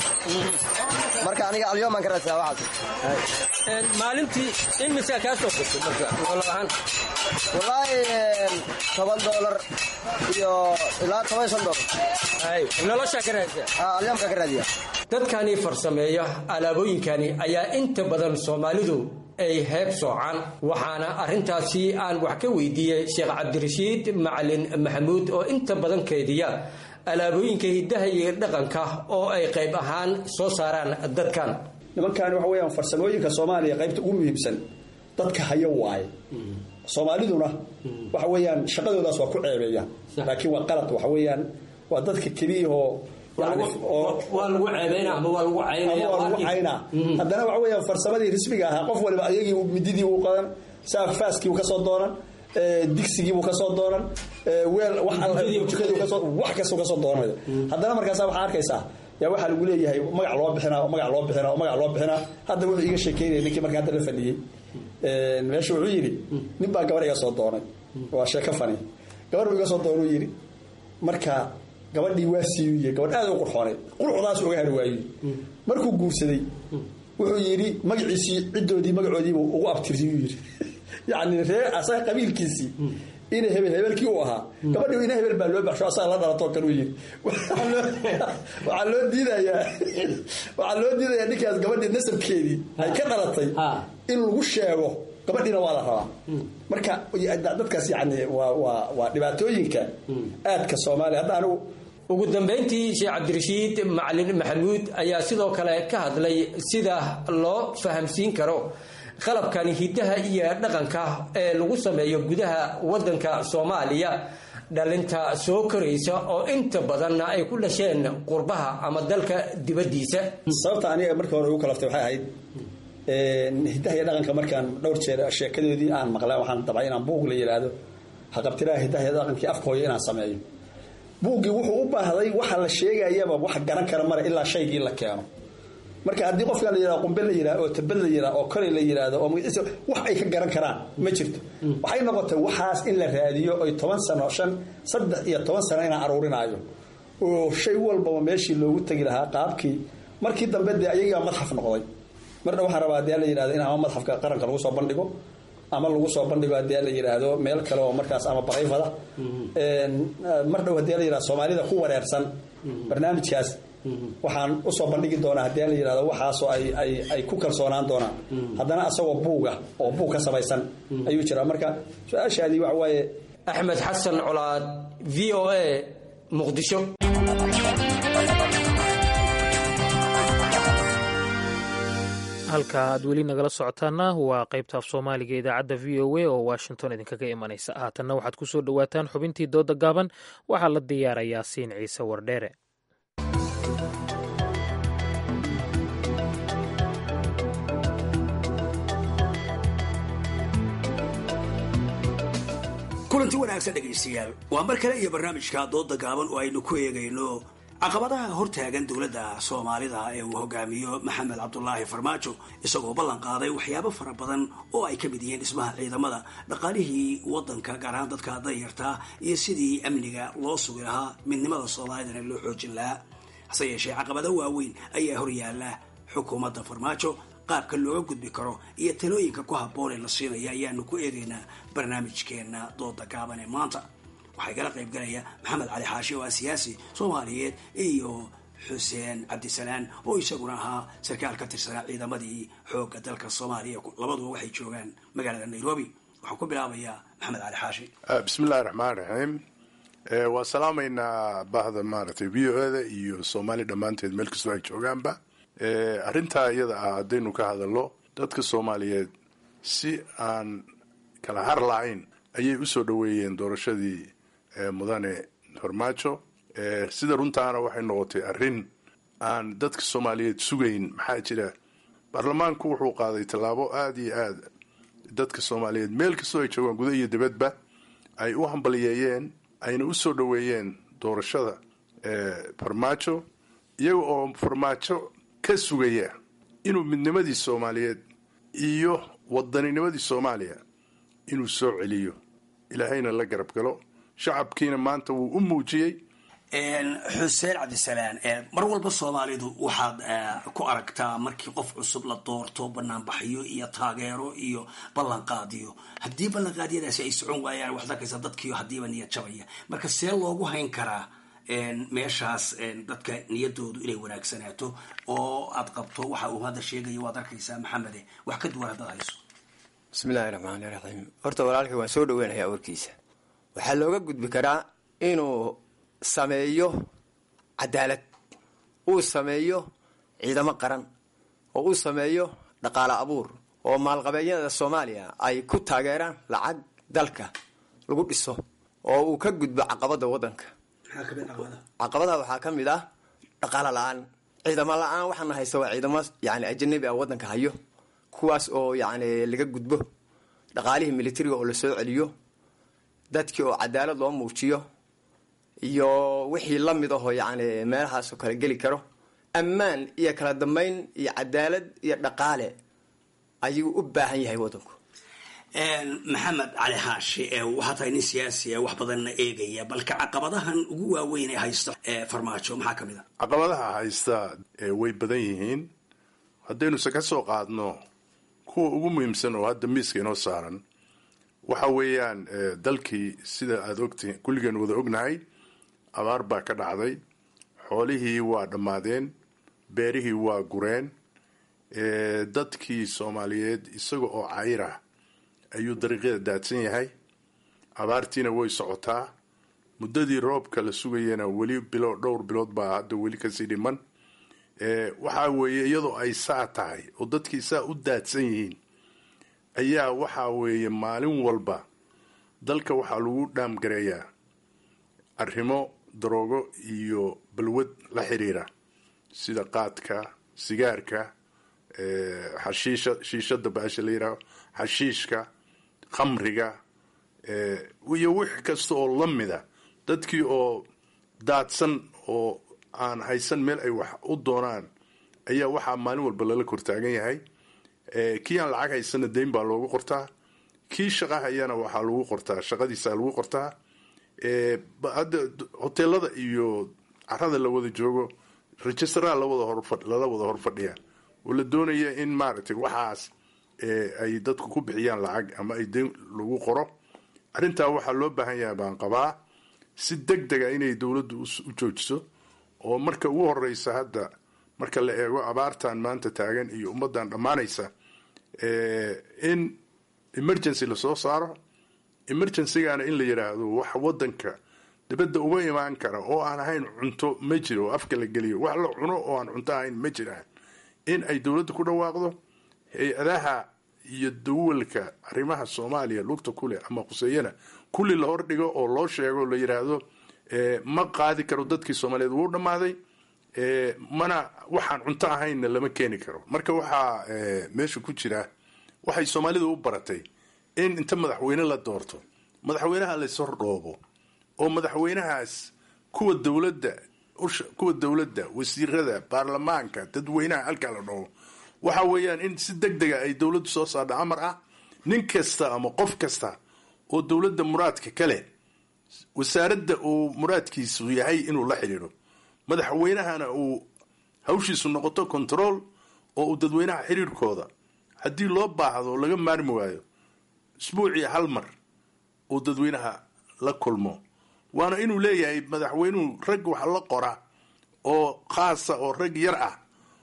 marka aniga alyoomaan ka raadsadaa waxaas maalintii in misaa kaa soo gasho marka nolol ahaan wallaahi toban doolar iyo ilaa toban shan doolar noloshaa ka raadsaa alyoomka ka raadiya dadkani farsameeya alaabooyinkani ayaa inta badan soomaalidu ay heeb soocaan waxaana arrintaasi aan wax ka weydiiyey sheekh cabdirashiid macalin maxamuud oo inta badan keediya alaabooyinka hiddaha iyo dhaqanka oo ay qayb ahaan soo saaraan dadkan nimankaani waxa weyaan farsamooyinka soomaaliya qaybta ugu muhiimsan dadka hayo waaye soomaaliduna waxa weeyaan shaqadoodaas waa ku ceebeeyaan laakiin waa qalad waxa weeyaan waa dadka keliyahoo waa lagu ceebayna ama waa lagu caynaya waa lagu caynaa haddana waxa weeyaan farsamadii rismiga ahaa qof waliba ayagii mididii uu qadan saafaaskii uu kasoo doonan digsigii buu kasoo doonan weel wax kastuu kasoo doonanayo haddana markaasa waxaa arkaysaa yaa waxaa lagu leeyahay magac loo bixinaa oo magac loo bixinaa oo magac loo bixinaa hadda wuxuu iga sheekeynaya ninkii marka hadda la fadhiyey meesha wuxuu yidhi nin baa gabar iga soo doonay waa sheeko fani gabar buu iga soo doonuu yidhi marka gabadhii waa siiyuye gabadh aad u qurxoonay quruxdaas uga hari waayo markuu guursaday wuxuu yidhi magaciisii ciddoodii magacoodiibu ugu abtirsiyuu yidhi yacni ree asaga qabiilkiisii ina hebel hebelkii uu ahaa gabadhi ina hebel baa loo baxsho asaga la dhalatoo kale u yidhi waxaa loo diidayaa waxaa loo diidayaa ninkaas gabadhii nasabkeedii ay ka dhalatay in lagu sheego gabadhiina waa la rabaa marka dadkaas yani waa waa waa dhibaatooyinka aadka soomaaliya hadda anigu ugu dambayntii sheekh cabdirashiid macalin maxamuud ayaa sidoo kale ka hadlay sida loo fahamsiin karo qalabkani hiddaha iyo dhaqanka ee lagu sameeyo gudaha wadanka soomaaliya dhalinta soo koraysa oo inta badanna ay ku dhasheen qurbaha ama dalka dibaddiisa sababta aniga markii hore ugu kalaftay waxay ahayd hiddaha iyo dhaqanka markaan dhowr jeer sheekadoodii aan maqlay waxaan dabcay inaan buug la yidhaahdo haqabtiraha hiddaha iyo dhaqankii afka hooyo inaan sameeyo buuggii wuxuu u baahday waxa la sheegayaba wax garan kara mara ilaa shaygii la keeno marka haddii qofkan la yihahdo qumbe la yidhahdo oo tabad la yidhahdo oo koley la yidhahdo oo magaciisa wax ay ka garan karaan ma jirto waxay noqotay waxaas in la raadiyo oy toban sano shan saddex iyo toban sano inaan aruurinaayo oo shay walbaba meeshii loogu tegi lahaa qaabkii markii dambe dee ayagaa madxaf noqday mardha waxaan rabaa hadii la yidhahdo in ama madxafka qaranka lagu soo bandhigo ama lagu soo bandhigo hadii la yidhaahdo meel kale oo markaas ama barayfada mar dhow hadii la yidhahdo soomaalida ku wareersan barnaamijkaas waxaan usoo bandhigi doonaa hadii la yidhahdo waxaasoo ay ay ay ku kalsoonaan doonaan haddana asagoo buuga oo buug ka samaysan ayuu jiraa marka su-aashaadii waxa waaye axmed xasan colaad v o a muqdisho halka aad weli nagala socotaana waa qaybta af soomaaliga idaacadda v o a oo washington idinkaga imanaysa haatanna waxaad ku soo dhowaataan xubintii dooda gaaban waxaa la diyaarayaa siin ciise wardheere kulanti wanaagsan dhegaystayaal waa mar kale iyo barnaamijka dooda gaaban oo aynu ku eegayno caqabadaha hortaagan dowladda soomaalida ee uu hogaamiyo maxamed cabdulaahi farmaajo isagoo ballan qaaday waxyaabo fara badan oo ay ka mid yihiin dhismaha ciidamada dhaqaalihii wadanka gaar ahaan dadka danyartaa iyo sidii amniga loo sugi lahaa midnimada soomaalidana loo xoojin lahaa hase yeeshee caqabado waaweyn ayaa horyaala xukuumadda farmaajo qaabka looga gudbi karo iyo talooyinka ku habboon ee la siinaya ayaanu ku eegaynaa barnaamijkeena dooda gaaban ee maanta waxaa igala qayb galaya maxamed cali xaashi oo ah siyaasi soomaaliyeed iyo xuseen cabdisalaan oo isaguna ahaa sarkaal ka tirsanaa ciidamadii xoogga dalka soomaaliya labaduba waxay joogaan magaalada nairobi waxaan ku bilaabayaa maxamed cali xaashi bismillahi raxmaan raxiim waa salaamaynaa bahda maaragtay v o eda iyo soomaali dhammaanteed meel kastoo ay joogaanba arrintaa iyada ah haddaynu ka hadalno dadka soomaaliyeed si aan kala har lahayn ayay usoo dhoweeyeen doorashadii mudane farmaajo sida runtaana waxay noqotay arrin aan dadka soomaaliyeed sugayn maxaa jira baarlamaanku wuxuu qaaday tallaabo aada iyo aad dadka soomaaliyeed meel kastoo ay joogaan guda iyo dibadba ay u hambaliyeeyeen ayna usoo dhoweeyeen doorashada farmaajo iyaga oo farmaajo ka sugaya inuu midnimadii soomaaliyeed iyo waddaninimadii soomaaliya inuu soo celiyo ilaahayna la garab galo shacabkiina maanta wuu u muujiyey xuseen cabdisalaan mar walba soomaalidu waxaad ku aragtaa markii qof cusub la doorto banaanbaxyo iyo taageero iyo ballanqaadiyo haddii ballanqaadyadaasi ay socon waayaan waxaad arkaysaa dadkiio haddiiba niyad jabaya marka see loogu hayn karaa meeshaas dadka niyadoodu inay wanaagsanaato oo aad qabto waxa uu hadda sheegaya waad arkaysaa maxamede wax ka duwan haddaad hayso bismillahi raxmaani raxiim horta walaalkay waan soo dhaweynayaa warkiisa waxaa looga gudbi karaa inuu sameeyo cadaalad uu sameeyo ciidamo qaran oo uu sameeyo dhaqaale abuur oo maalqabeedyada soomaaliya ay ku taageeraan lacag dalka lagu dhiso oo uu ka gudbo caqabada wadanka caqabadaha waxaa ka mid ah dhaqaalo la-aan ciidamo la-aan waxaana haysta waa ciidamo yani ajanabi ah wadanka hayo kuwaas oo yani laga gudbo dhaqaalihii militariga oo lasoo celiyo dadkii oo cadaalad loo muujiyo iyo wixii lamid ahoo yani meelahaasoo kale geli karo ammaan iyo kala dambeyn iyo cadaalad iyo dhaqaale ayuu u baahan yahay wadanku maxamed cali xaashi waxaa tahay nin siyaasi wax badanna eegaya balka caqabadahan ugu waaweyn ee haysta farmaajo maxaa ka mid a caqabadaha haysta way badan yihiin haddaynuse ka soo qaadno kuwa ugu muhiimsan oo hadda miiska inoo saaran waxa weeyaan dalkii sida aada ogtihiin kulligeen wada ognahay abaar baa ka dhacday xoolihii waa dhammaadeen beerihii waa gureen dadkii soomaaliyeed isaga oo cayr ah ayuu dariiqyada daadsan yahay abaartiina way socotaa muddadii roobka la sugayana weli bilo dhowr bilood baa hadda weli kasii dhiman waxaa weeye iyadoo ay saa tahay oo dadkii saa u daadsan yihiin ayaa waxaa weeye maalin walba dalka waxaa lagu dhaamgareeyaa arrimo daroogo iyo balwad la xiriira sida qaadka sigaarka xashiisha shiishada baasha la yidhaaho xashiishka khamriga iyo wix kasta oo la mida dadkii oo daadsan oo aan haysan meel ay wax u doonaan ayaa waxaa maalin walba lala kortaagan yahay kii aan lacag haysana dayn baa loogu qortaa kii shaqa hayana waxaa lagu qortaa shaqadiisa lagu qortaa hadda hoteelada iyo carada la wada joogo registraa lawada hor lala wada hor fadhiya oo la doonaya in maaragtay waxaas ay dadku ku bixiyaan lacag ama ay den lagu qoro arrintaa waxaa loo baahan yahay baan qabaa si deg dega inay dowladdu u joojiso oo marka ugu horeysa hadda marka la eego abaartan maanta taagan iyo ummadan dhammaanaysa in emergency lasoo saaro emergencygana in la yidhaahdo wax wadanka dibadda uga imaan kara oo aan ahayn cunto ma jiro oo afka la geliyo wax la cuno oo aan cunto ahayn ma jiraan in ay dowladda ku dhawaaqdo hay-adaha iyo dawalka arrimaha soomaaliya lugta kuleh ama khuseeyana kulli la hordhigo oo loo sheego la yidhaahdo ma qaadi karo dadkii soomaaliyeed wuu dhammaaday mana waxaan cunto ahaynna lama keeni karo marka waxaa meesha ku jira waxay soomaalidu u baratay in inta madaxweyne la doorto madaxweynaha layshordhoobo oo madaxweynahaas kuwa dowladda kuwa dowladda wasiirada baarlamaanka dadweynaha halkaa la dhoobo waxa weeyaan in si deg dega ay dowladdu soo saardha amar ah nin kasta ama qof kasta oo dowladda muraadka kale wasaaradda uu muraadkiisu yahay inuu la xidhiidho madaxweynahana uu hawshiisu noqoto control oo uu dadweynaha xiriirkooda haddii loo baahdo laga maarmi waayo isbuucii hal mar uu dadweynaha la kulmo waana inuu leeyahay madaxweynuhu rag wax la qora oo khaasa oo rag yar ah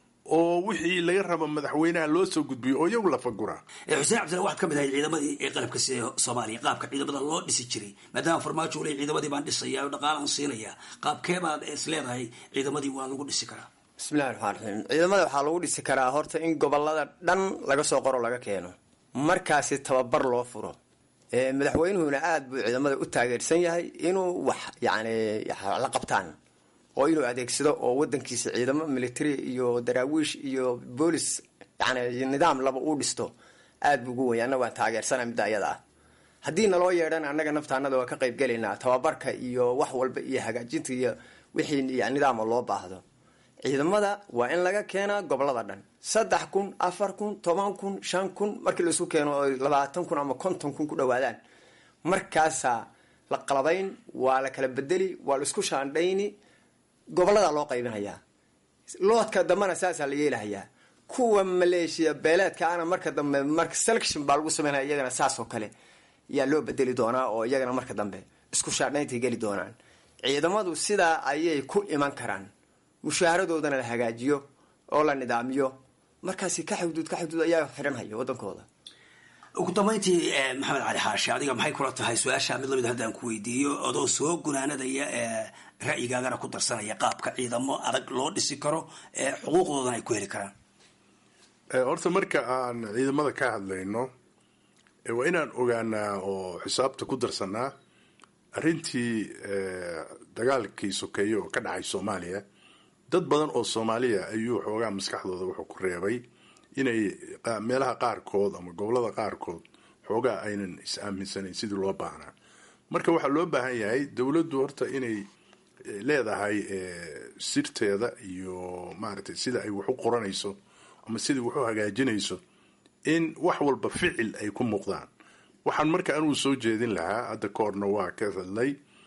oo wixii laga rabo madaxweynaha loo soo gudbiyo oo iyagu la faguraa xuseen cabdilla waxaad ka mid ahay ciidamadii ee qalabka sida soomaaliya qaabka ciidamada loo dhisi jiray maadaama farmaajo uu leey ciidamadii baan dhisaya oo dhaqaalaan siinaya qaabkee baad is leedahay ciidamadii waa lagu dhisi karaa bismillahi raxmaan raxiim ciidamada waxaa lagu dhisi karaa horta in gobolada dhan laga soo qoro laga keeno markaasi tababar loo furo madaxweynuhuna aada buu ciidamada u taageersan yahay inuu wax yani la qabtaan oo inuu adeegsado oo wadankiisa ciidamo military iyo daraawiish iyo boolis yani nidaam laba uu dhisto aada buu ugu waya annaga waan taageersana midda ayada ah haddii naloo yeedhana annaga naftaanada waa ka qayb gelaynaa tababarka iyo wax walba iyo hagaajinta iyo wixii nidaama loo baahdo ciidamada waa in laga keenaa gobolada dhan saddex kun afar kun toban kun shan kun markii laisu keeno oo labaatan kun ama konton kun ku dhawaadaan markaasaa la qalabayn waa la kala bedeli waa la isku shaandhayni gobolada loo qaybinayaa loodka dambena saasaa la yeelahayaa kuwa maleeshiya beeleedka ana marka dambe marka selection baa lagu sameynaya iyagana saas oo kale yaa loo bedeli doonaa oo iyagana marka dambe isku shaandhayntay geli doonaan ciidamadu sidaa ayay ku iman karaan mushaharadoodana la hagaajiyo oo la nidaamiyo markaasi ka xuduud ka xuduud ayaa xiranhaya wadankooda ugu dambayntii maxamed cali xaashi adiga maxay kula tahay su-aasha mid lamid haddaan ku weydiiyo adoo soo gunaanadaya ra'yigaagana ku darsanaya qaabka ciidamo adag loo dhisi karo xuquuqdoodana ay ku heli karaan horta marka aan ciidamada ka hadlayno waa inaan ogaanaa oo xisaabta ku darsanaa arrintii dagaalkii sokeeye oo ka dhacay soomaaliya dad badan oo soomaaliya ayuu xoogaa maskaxdooda wuxuu ku reebay inay meelaha qaarkood ama gobolada qaarkood xoogaa aynan is aaminsanayn sidii loo baahnaa marka waxaa loo baahan yahay dowladdu horta inay leedahay sirteeda iyo maaragtay sida ay wax u qoranayso ama sidai wax u hagaajinayso in wax walba ficil ay ku muuqdaan waxaan marka anugu soo jeedin lahaa hadda koorna waa ka hadlay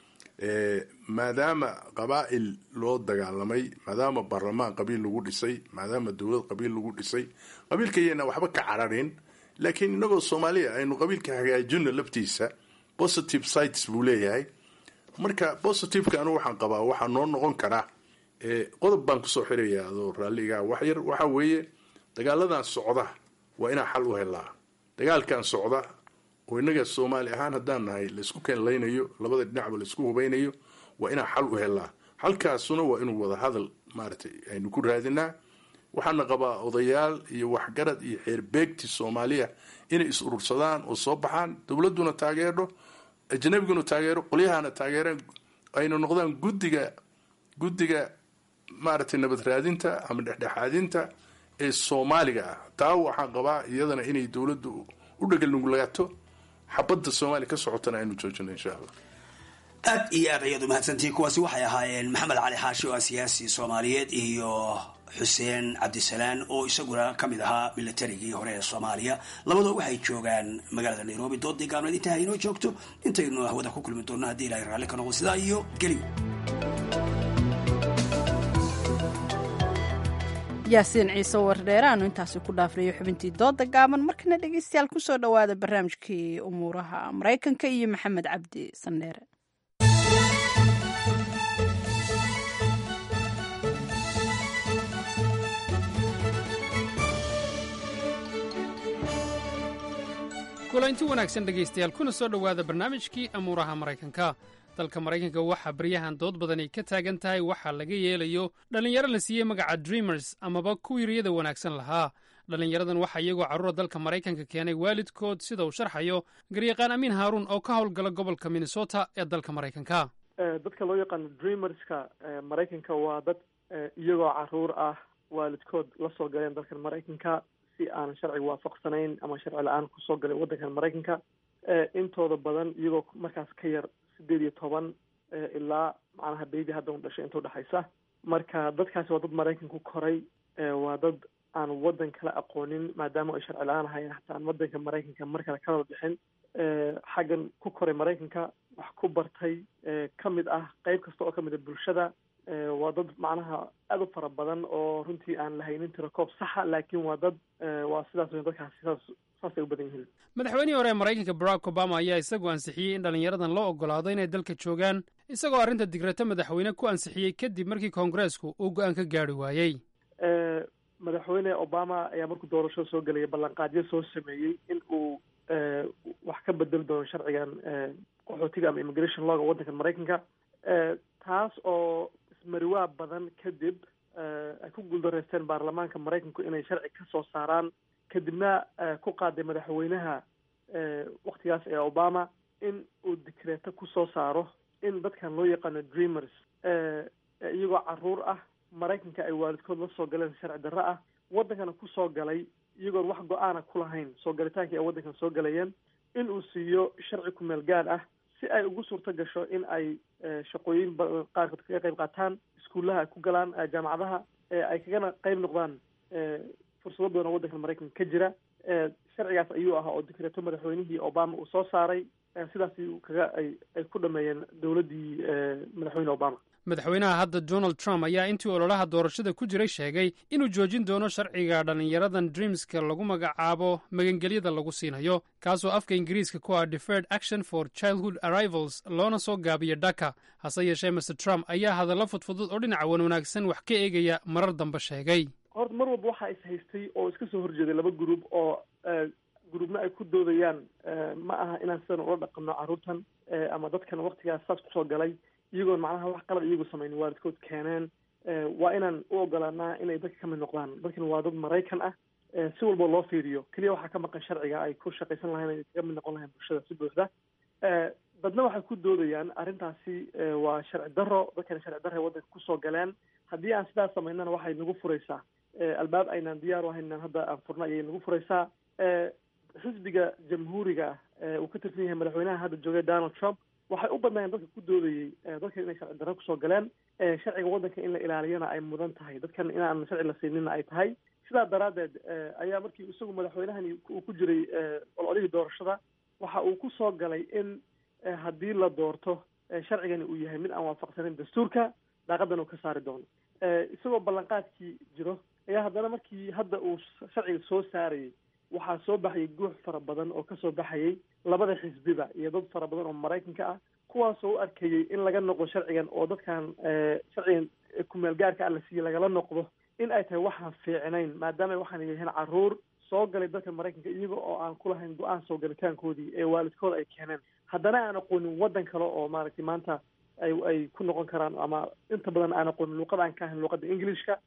maadaama qabaa'il loo dagaalamay maadaama baarlamaan qabiil lagu dhisay maadaama dowlad qabiil lagu dhisay qabiilkayana waxba ka cararin laakiin inagoo soomaaliya aynu qabiilka hagaajino laftiisa positive sites buu leeyahay marka positiveka anu waxaan qabaa waxaa noo noqon karaa qodob baan kusoo xiraya adoo raalliga waxyar waxaa weeye dagaaladan socda waa inaa xal u helaa dagaalkan socda oo innaga soomaali ahaan haddaan nahay laysku keenlaynayo labada dhinacba laysku hubaynayo waa inaa xal u helaa xalkaasuna waa inuu wada hadal maaragtay aynu ku raadinaa waxaana qabaa odayaal iyo waxgarad iyo xeerbeegti soomaaliya inay is urursadaan oo soo baxaan dowladduna taageerdho ajnabiguna taageero qolyahana taageeraan ayna noqdaan guddiga guddiga maaragtay nabad raadinta ama dhexdhexaadinta ee soomaaliga ah taa waxaan qabaa iyadana inay dowladdu u dhegalnugulaato xabadda soomaaliya ka socotana aynu joojino insha allah aad iyo aad ayaad umahadsantihiin kuwaasi waxay ahaayeen maxamed cali xaashi oo ah siyaasi soomaaliyeed iyo xuseen cabdisalaan oo isaguna ka mid ahaa militarigii hore ee soomaaliya labadoo waxay joogaan magaalada nairobi doodii gaabneed intaa inoo joogto intaynu hawada ku kulmi doonno haddii ilahay raalli ka noqdo sidaa iyo geli yaasiin ciise wardheere aanu intaasi ku dhaafnayo xubintii dooda gaaban markana dhegeystayaal kusoo dhowaada barnaamijkii umuuraha maraykanka iyo maxamed cabdi sandheere kulanti wanaagsan dhegaystayaal kuna soo dhowaada barnaamijkii amuuraha maraykanka dalka maraykanka waxaa baryahan dood badani ka taagan tahay waxaa laga yeelayo dhallinyaro la siiyey magaca dreamers amaba kuwii riyada wanaagsan lahaa dhallinyaradan waxaa iyagoo carruura dalka maraykanka keenay waalidkood sida uu sharxayo garyaqaan amiin haaruun oo ka howlgala gobolka minnesota ee dalka maraykanka dadka loo yaqaano dreamerska maraykanka waa dad iyagoo caruur ah waalidkood la soo galeen dalkan maraykanka si aanan sharciga waafaqsanayn ama sharci la-aan kusoo galay waddankan maraykanka intooda badan iyagoo markaas ka yar sideed iyo toban ilaa macnaha baby hadda un dhashay inta udhexaysa marka dadkaasi waa dad maraykan ku koray waa dad aan waddan kala aqoonin maadaama ay sharci la-aan ahayn hataa aan waddanka maraykanka mar kale kalaba bixin xaggan ku koray maraykanka wax ku bartay ka mid ah qeyb kasta oo ka mid a bulshada waa dad macnaha aada u fara badan oo runtii aan lahaynin tirakoob saxa laakiin waa dad waa sidaas weyn dadkaasi sidaas saasay u badan yihiin madaxweynihii hore ee maraykanka barack obama ayaa isagu ansixiyey in dhallinyaradan loo ogolaado inay dalka joogaan isagoo arrinta digrata madaxweyne ku ansixiyey kadib markii koongareesku uu go-aan ka gaari waayey madaxweyne obama ayaa markuu doorashada soo gelaya ballanqaadyo soo sameeyey in uu wax ka bedeli doono sharcigan qaxootiga ama immigration lawga waddankan maraykanka taas oo ismariwaa badan kadib ay ku guuldareysteen baarlamaanka maraykanku inay sharci ka soo saaraan kadibna ku qaaday madaxweynaha waktigaas ee obama in uu dikreeto kusoo saaro in dadkan loo yaqaano dreamers iyagoo caruur ah maraykanka ay waalidkood la soo galeen sharci darro ah waddankana kusoo galay iyagoon wax go-aana ku lahayn soo galitaankii ay waddankan soo galayeen in uu siiyo sharci kumeel gaar ah si ay ugu suurto gasho in ay shaqooyin badan qaarkood kaga qayb qaataan iskuullaha ay ku galaan jaamacadaha ay kagana qayb noqdaan fursado badan oo waddanka maraykanka ka jira sharcigaas ayuu ahaa oo dikreeto madaxweynihii obama uu soo saaray sidaas kaga ay ay ku dhameeyeen dowladdii madaxweyne obama madaxweynaha hadda donald trump ayaa intii ololaha doorashada ku jiray sheegay inuu joojin doono sharciga dhallinyaradan dreamska lagu magacaabo magangelyada lagu siinayo kaasoo afka ingiriiska ku ah deferred action for childhood arrivals loona soo gaabiyo dhaka hase yeeshee master trump ayaa hadallo fudfudud oo dhinaca wan wanaagsan wax ka eegaya marar dambe sheegay horta mar walba waxaa is haystay oo iska soo horjeeday laba group oo gruubna ay ku doodayaan ma aha inaan sidan ula dhaqano carruurtan ama dadkan waktigaas saas kusoo galay iyagoon macnaha wax qalad iyagu samaynin waalidkood keeneen waa inaan u ogolaanaa inay dadka ka mid noqdaan dadkan waa dad maraykan ah si walba loo fiiriyo keliya waxaa ka maqan sharciga ay ku shaqaysan lahayn ay kaga mid noqon lahayn bulshada si buuxda dadna waxay ku doodayaan arrintaasi waa sharci darro dadkana sharci darro ay waddanka kusoo galeen haddii aan sidaas samaynana waxay nagu furaysaa albaab aynaan diyaar u ahayn inaan hadda aan furna ayay nagu furaysaa xisbiga jamhuuriga uu ka tirsan yahay madaxweynaha hadda joogay donald trump waxay u badnaayeen dadka ku doodayey dadkan inay sharci darro kusoo galeen sharciga waddanka in la ilaaliyana ay mudan tahay dadkan inaan sharci la siinina ay tahay sidaa daraaddeed ayaa markii isagu madaxweynahani uu ku jiray ololihii doorashada waxa uu ku soo galay in haddii la doorto sharcigani uu yahay mid aan waafaqsanin dastuurka daaqadan uu ka saari doono isagoo ballanqaadkii jiro ayaa haddana markii hadda uu sharciga soo saarayay waxaa soo baxayay guux fara badan oo kasoo baxayay labada xisbiba iyo dad fara badan oo maraykanka ah kuwaasoo u arkayay in laga noqdo sharcigan oo dadkan sharcigan kumeel gaarka ah la siiyey lagala noqdo in ay tahay waxaan fiicnayn maadaama waxaan yihiin caruur soo galay dalka maraykanka iyaga oo aan ku lahayn go-aan soo galitaankoodii ee waalidkooda ay keeneen haddana aan aqoonin waddan kale oo maaragtay maanta ay ay ku noqon karaan ama inta badan aan aqoonin luuqada aan ka ahayn luuqada englishka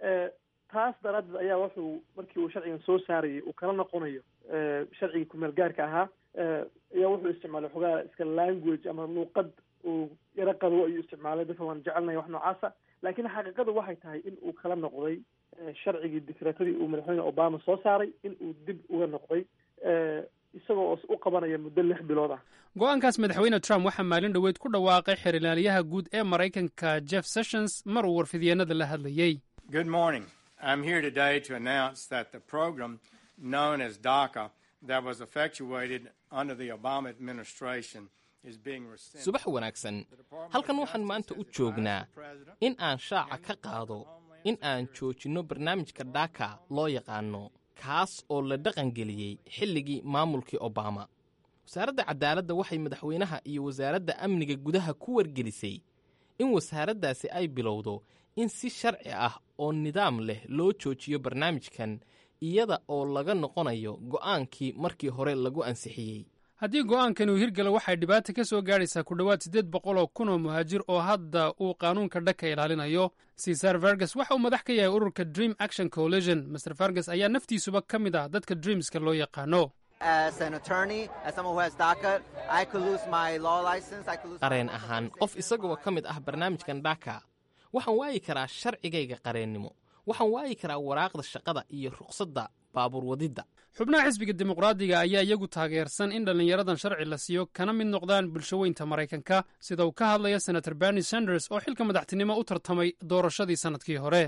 taas daraaddeed ayaa wuxuu markii uu sharcigan soo saarayay uu kala noqonayo sharcigii kumeel gaarka ahaa ayaa wuxuu isticmaalay xogaa iska language ama luuqad uu yaro qadwo ayuu isticmaalay dadka waan jecelnaya wax noocaasa laakiin xaqiiqadu waxay tahay in uu kala noqday sharcigii dikreetadii uu madaxweyne obama soo saaray in uu dib uga noqday isagoo u qabanaya muddo lix bilood ah go-aankaas madaxweyne trump waxaa maalin dhoweyd ku dhawaaqay xerilaalyaha guud ee maraykanka jeff sessions mar uu warfidyeennada la hadlayey Good morning. I'm here today to announce that the program known as DACA that was effectuated under the Obama administration is being rescinded. subax wanaagsan halkan waxaan maanta u joognaa in aan shaaca ka qaado in aan joojinno barnaamijka dhaka loo yaqaano kaas oo la dhaqangeliyey xilligii maamulkii obama wasaaradda cadaaladda waxay madaxweynaha iyo wasaaradda amniga gudaha ku wargelisay in wasaaraddaasi ay bilowdo in si sharci ah oo nidaam leh loo joojiyo barnaamijkan iyada oo laga noqonayo go'aankii markii hore lagu ansixiyey haddii go'aankani uu hirgalo waxay dhibaata ka soo gaadhaysaa ku dhowaad siddeed boqol oo kun oo muhaajir oo hadda uu qaanuunka dhaka ilaalinayo cesar fergus waxa uu madax ka yahay ururka dream action coalition master fergus ayaa naftiisuba ka mid ah dadka dreamska loo yaqaano qareen ahaan qof isagoo ka mid ah barnaamijkan dhaka waxaan waayi karaa sharcigayga qareennimo waxaan waayi karaa waraaqda shaqada iyo ruqsadda baabuur wadidda xubnaha xisbiga dimuqraadiga ayaa iyagu taageersan in dhallinyaradan sharci la siiyo kana mid noqdaan bulshaweynta maraykanka sida uu ka hadlaya senator bernie sanders oo xilka madaxtinimo u tartamay doorashadii sannadkii hore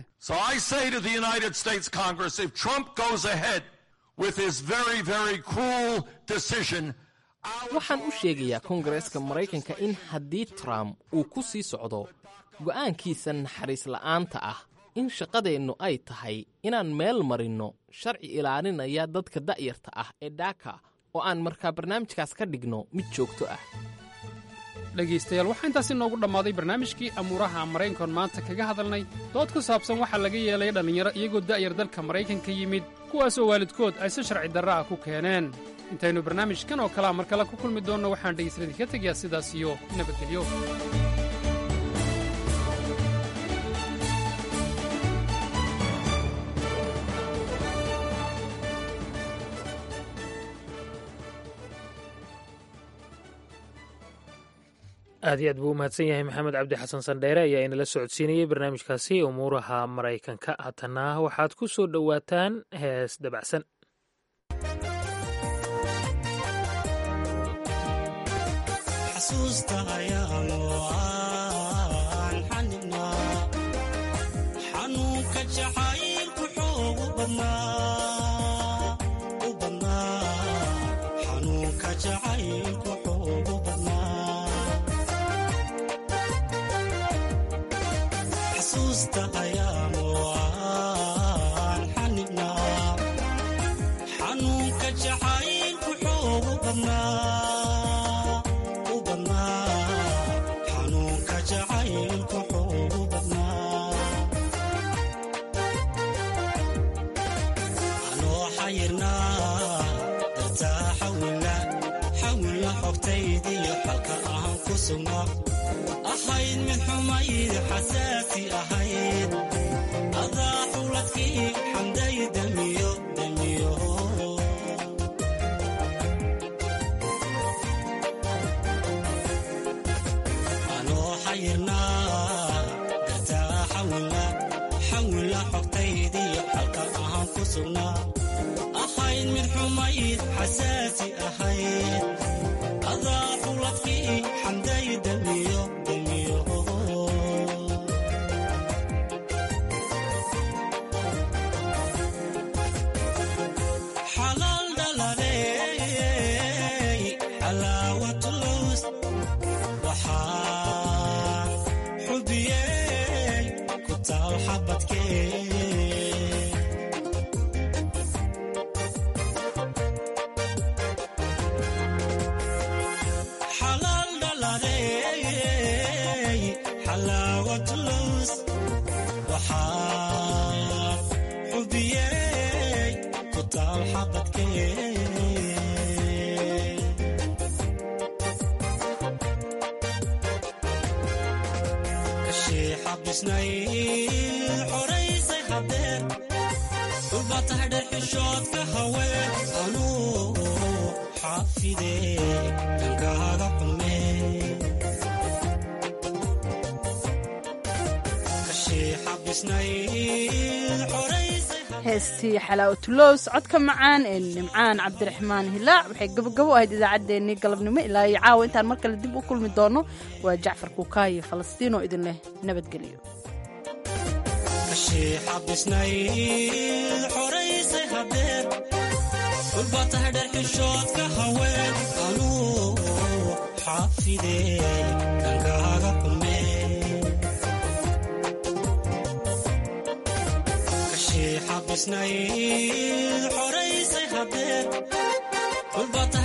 waxaan u sheegayaa kongareeska maraykanka in haddii trump uu ku sii socdo go'aankiisa naxariis la'aanta ah in shaqadeennu ay tahay inaan meel marinno sharci ilaalinaya dadka da'yarta ah ee dhaaka oo aan markaa barnaamijkaas ka dhigno mid joogto ah dhegaystayaal waxaa intaasi noogu dhammaaday barnaamijkii amuuraha maraykankoon maanta kaga hadalnay dood ku saabsan waxaa laga yeelay dhallinyaro iyagoo da'yar dalka maraykanka yimid kuwaasoo waalidkood ay si sharci darra ah ku keeneen intaynu barnaamijkan oo kalea mar kale ku kulmi doonno waxaan dhegaystaladii ka tegayaa sidaas iyo nabadgelyo aad iyo aad buu u mahadsan yahay maxamed cabdi xasan sandheere ayaa inala socodsiinayey barnaamijkaasi umuuraha maraykanka haatana waxaad ku soo dhowaataan hees dabacsan ahayd mid xumayd xasaasi ahayd adaa xuladkii xamday damiyo damiyo anoo xayirnaa dartaa xawila xawila xogtaydiyo xalka ahaan ku sugnaa ahayd mid xumayd xasaasi ahayd adaa xuladkii xamday damiyo damiyo xalaal dhaladey xalaawatulus waxaa xubiyey ku taal xabadkee xalaal dhaladey xalaawatulus waxaa xubiyey ku taal xabadkee kashii xabisnay xoraysay hadeer dhulba tahay dhexishoodka haween anuu xaafide kankaaga xume kashii xabisnay xoraysay heestii xalaawatulows codka macaan ee nimcaan cabdiraxmaan hilaac waxay gabogabo ahayd idaacaddeenii galabnimo ilaa iyo caawa intaan mar kale dib u kulmi doono waa jacfar kuukaayo falastiinoo idin leh nabadgelyo kashii xabisnay xoraysay hadeer dhulba tahay dherxishoodka haween anuu xaafide kankaaga xume xabisnayd xoraysay hadeer dhulbaa tahay